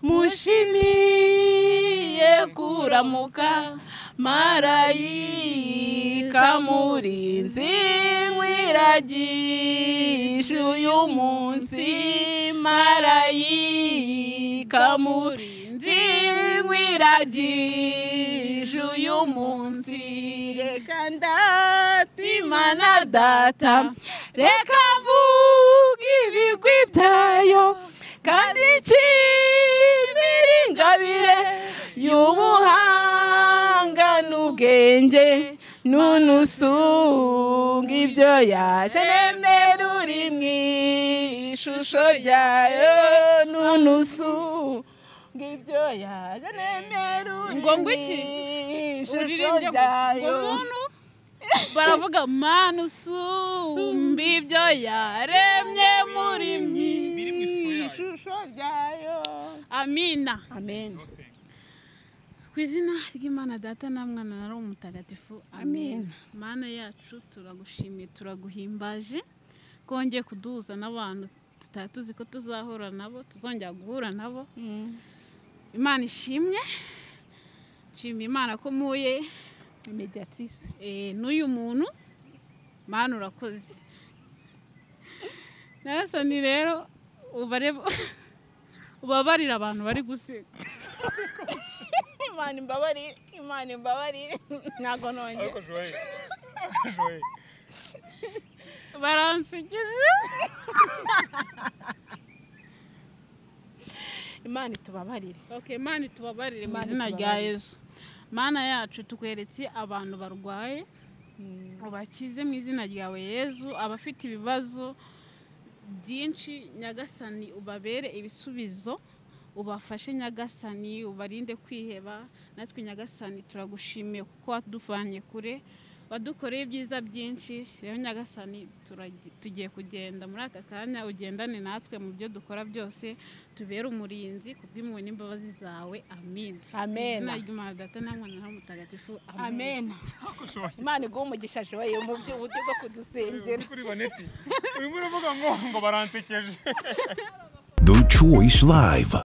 mushimiye kuramuka marayika murinzi wiragisha uyu munsi marayika murinzi wiragisha uyu munsi reka ndatima na data reka mvuge ibigwi byayo kandi ikimiri ingabire y'ubuhanga n'ubwenge n'unusunga ibyo yareme ruri mu ishusho ryayo n'unusunga ibyo yareme ruri
Ngo
mu
ngo iki?
ishusho
uririmbye gusa
ryayo
umuntu baravuga manu usumba ibyo yaremye muri mwe
biri mu ishusho yayo.
ishusho ryayo
amina
amen
Senga.
ku izina ry'imana data na mwana na roho mutagatifu
Amen.
amen mana yacu turagushimiye turaguhimbaje kongeye kuduhuza n'abantu tutari tuzi ko tuzahura nabo tuzongera guhura nabo imana ishimwe nshimira imana ko muye
mediatrice
Eh, n'uyu muntu mana urakoze narasani rero ubare- ubabarira abantu bari guseka
imana imbabarire imana imbabarire ntabwo nongera
Ariko Joye, ariko Joye.
baransekeje
imana itubabarire
okay mana itubabarire mu
Mana
izina rya
itubabarire.
yesu mana yacu tukweretse abantu barwaye ubakize mu izina ryawe yezu abafite ibibazo byinshi nyagasani ubabere ibisubizo ubafashe nyagasani ubarinde kwiheba natwe nyagasani turagushimiye kuko waduvanye kure wadukoreye ibyiza byinshi rero nyagasani turagi- tugiye kugenda muri aka kanya ugendane natwe mu byo dukora byose tubere umurinzi kubw'impuhwe n'imbabazi zawe amin
Amen.
izina ry'imana data na mwana na Roho mutagatifu amen
amen imana iguha umugisha joye mu by'uburyo bwo kudusengera
Uzi kuri baneti urimo uravuga ngo ngo baransekeje
The Choice Live.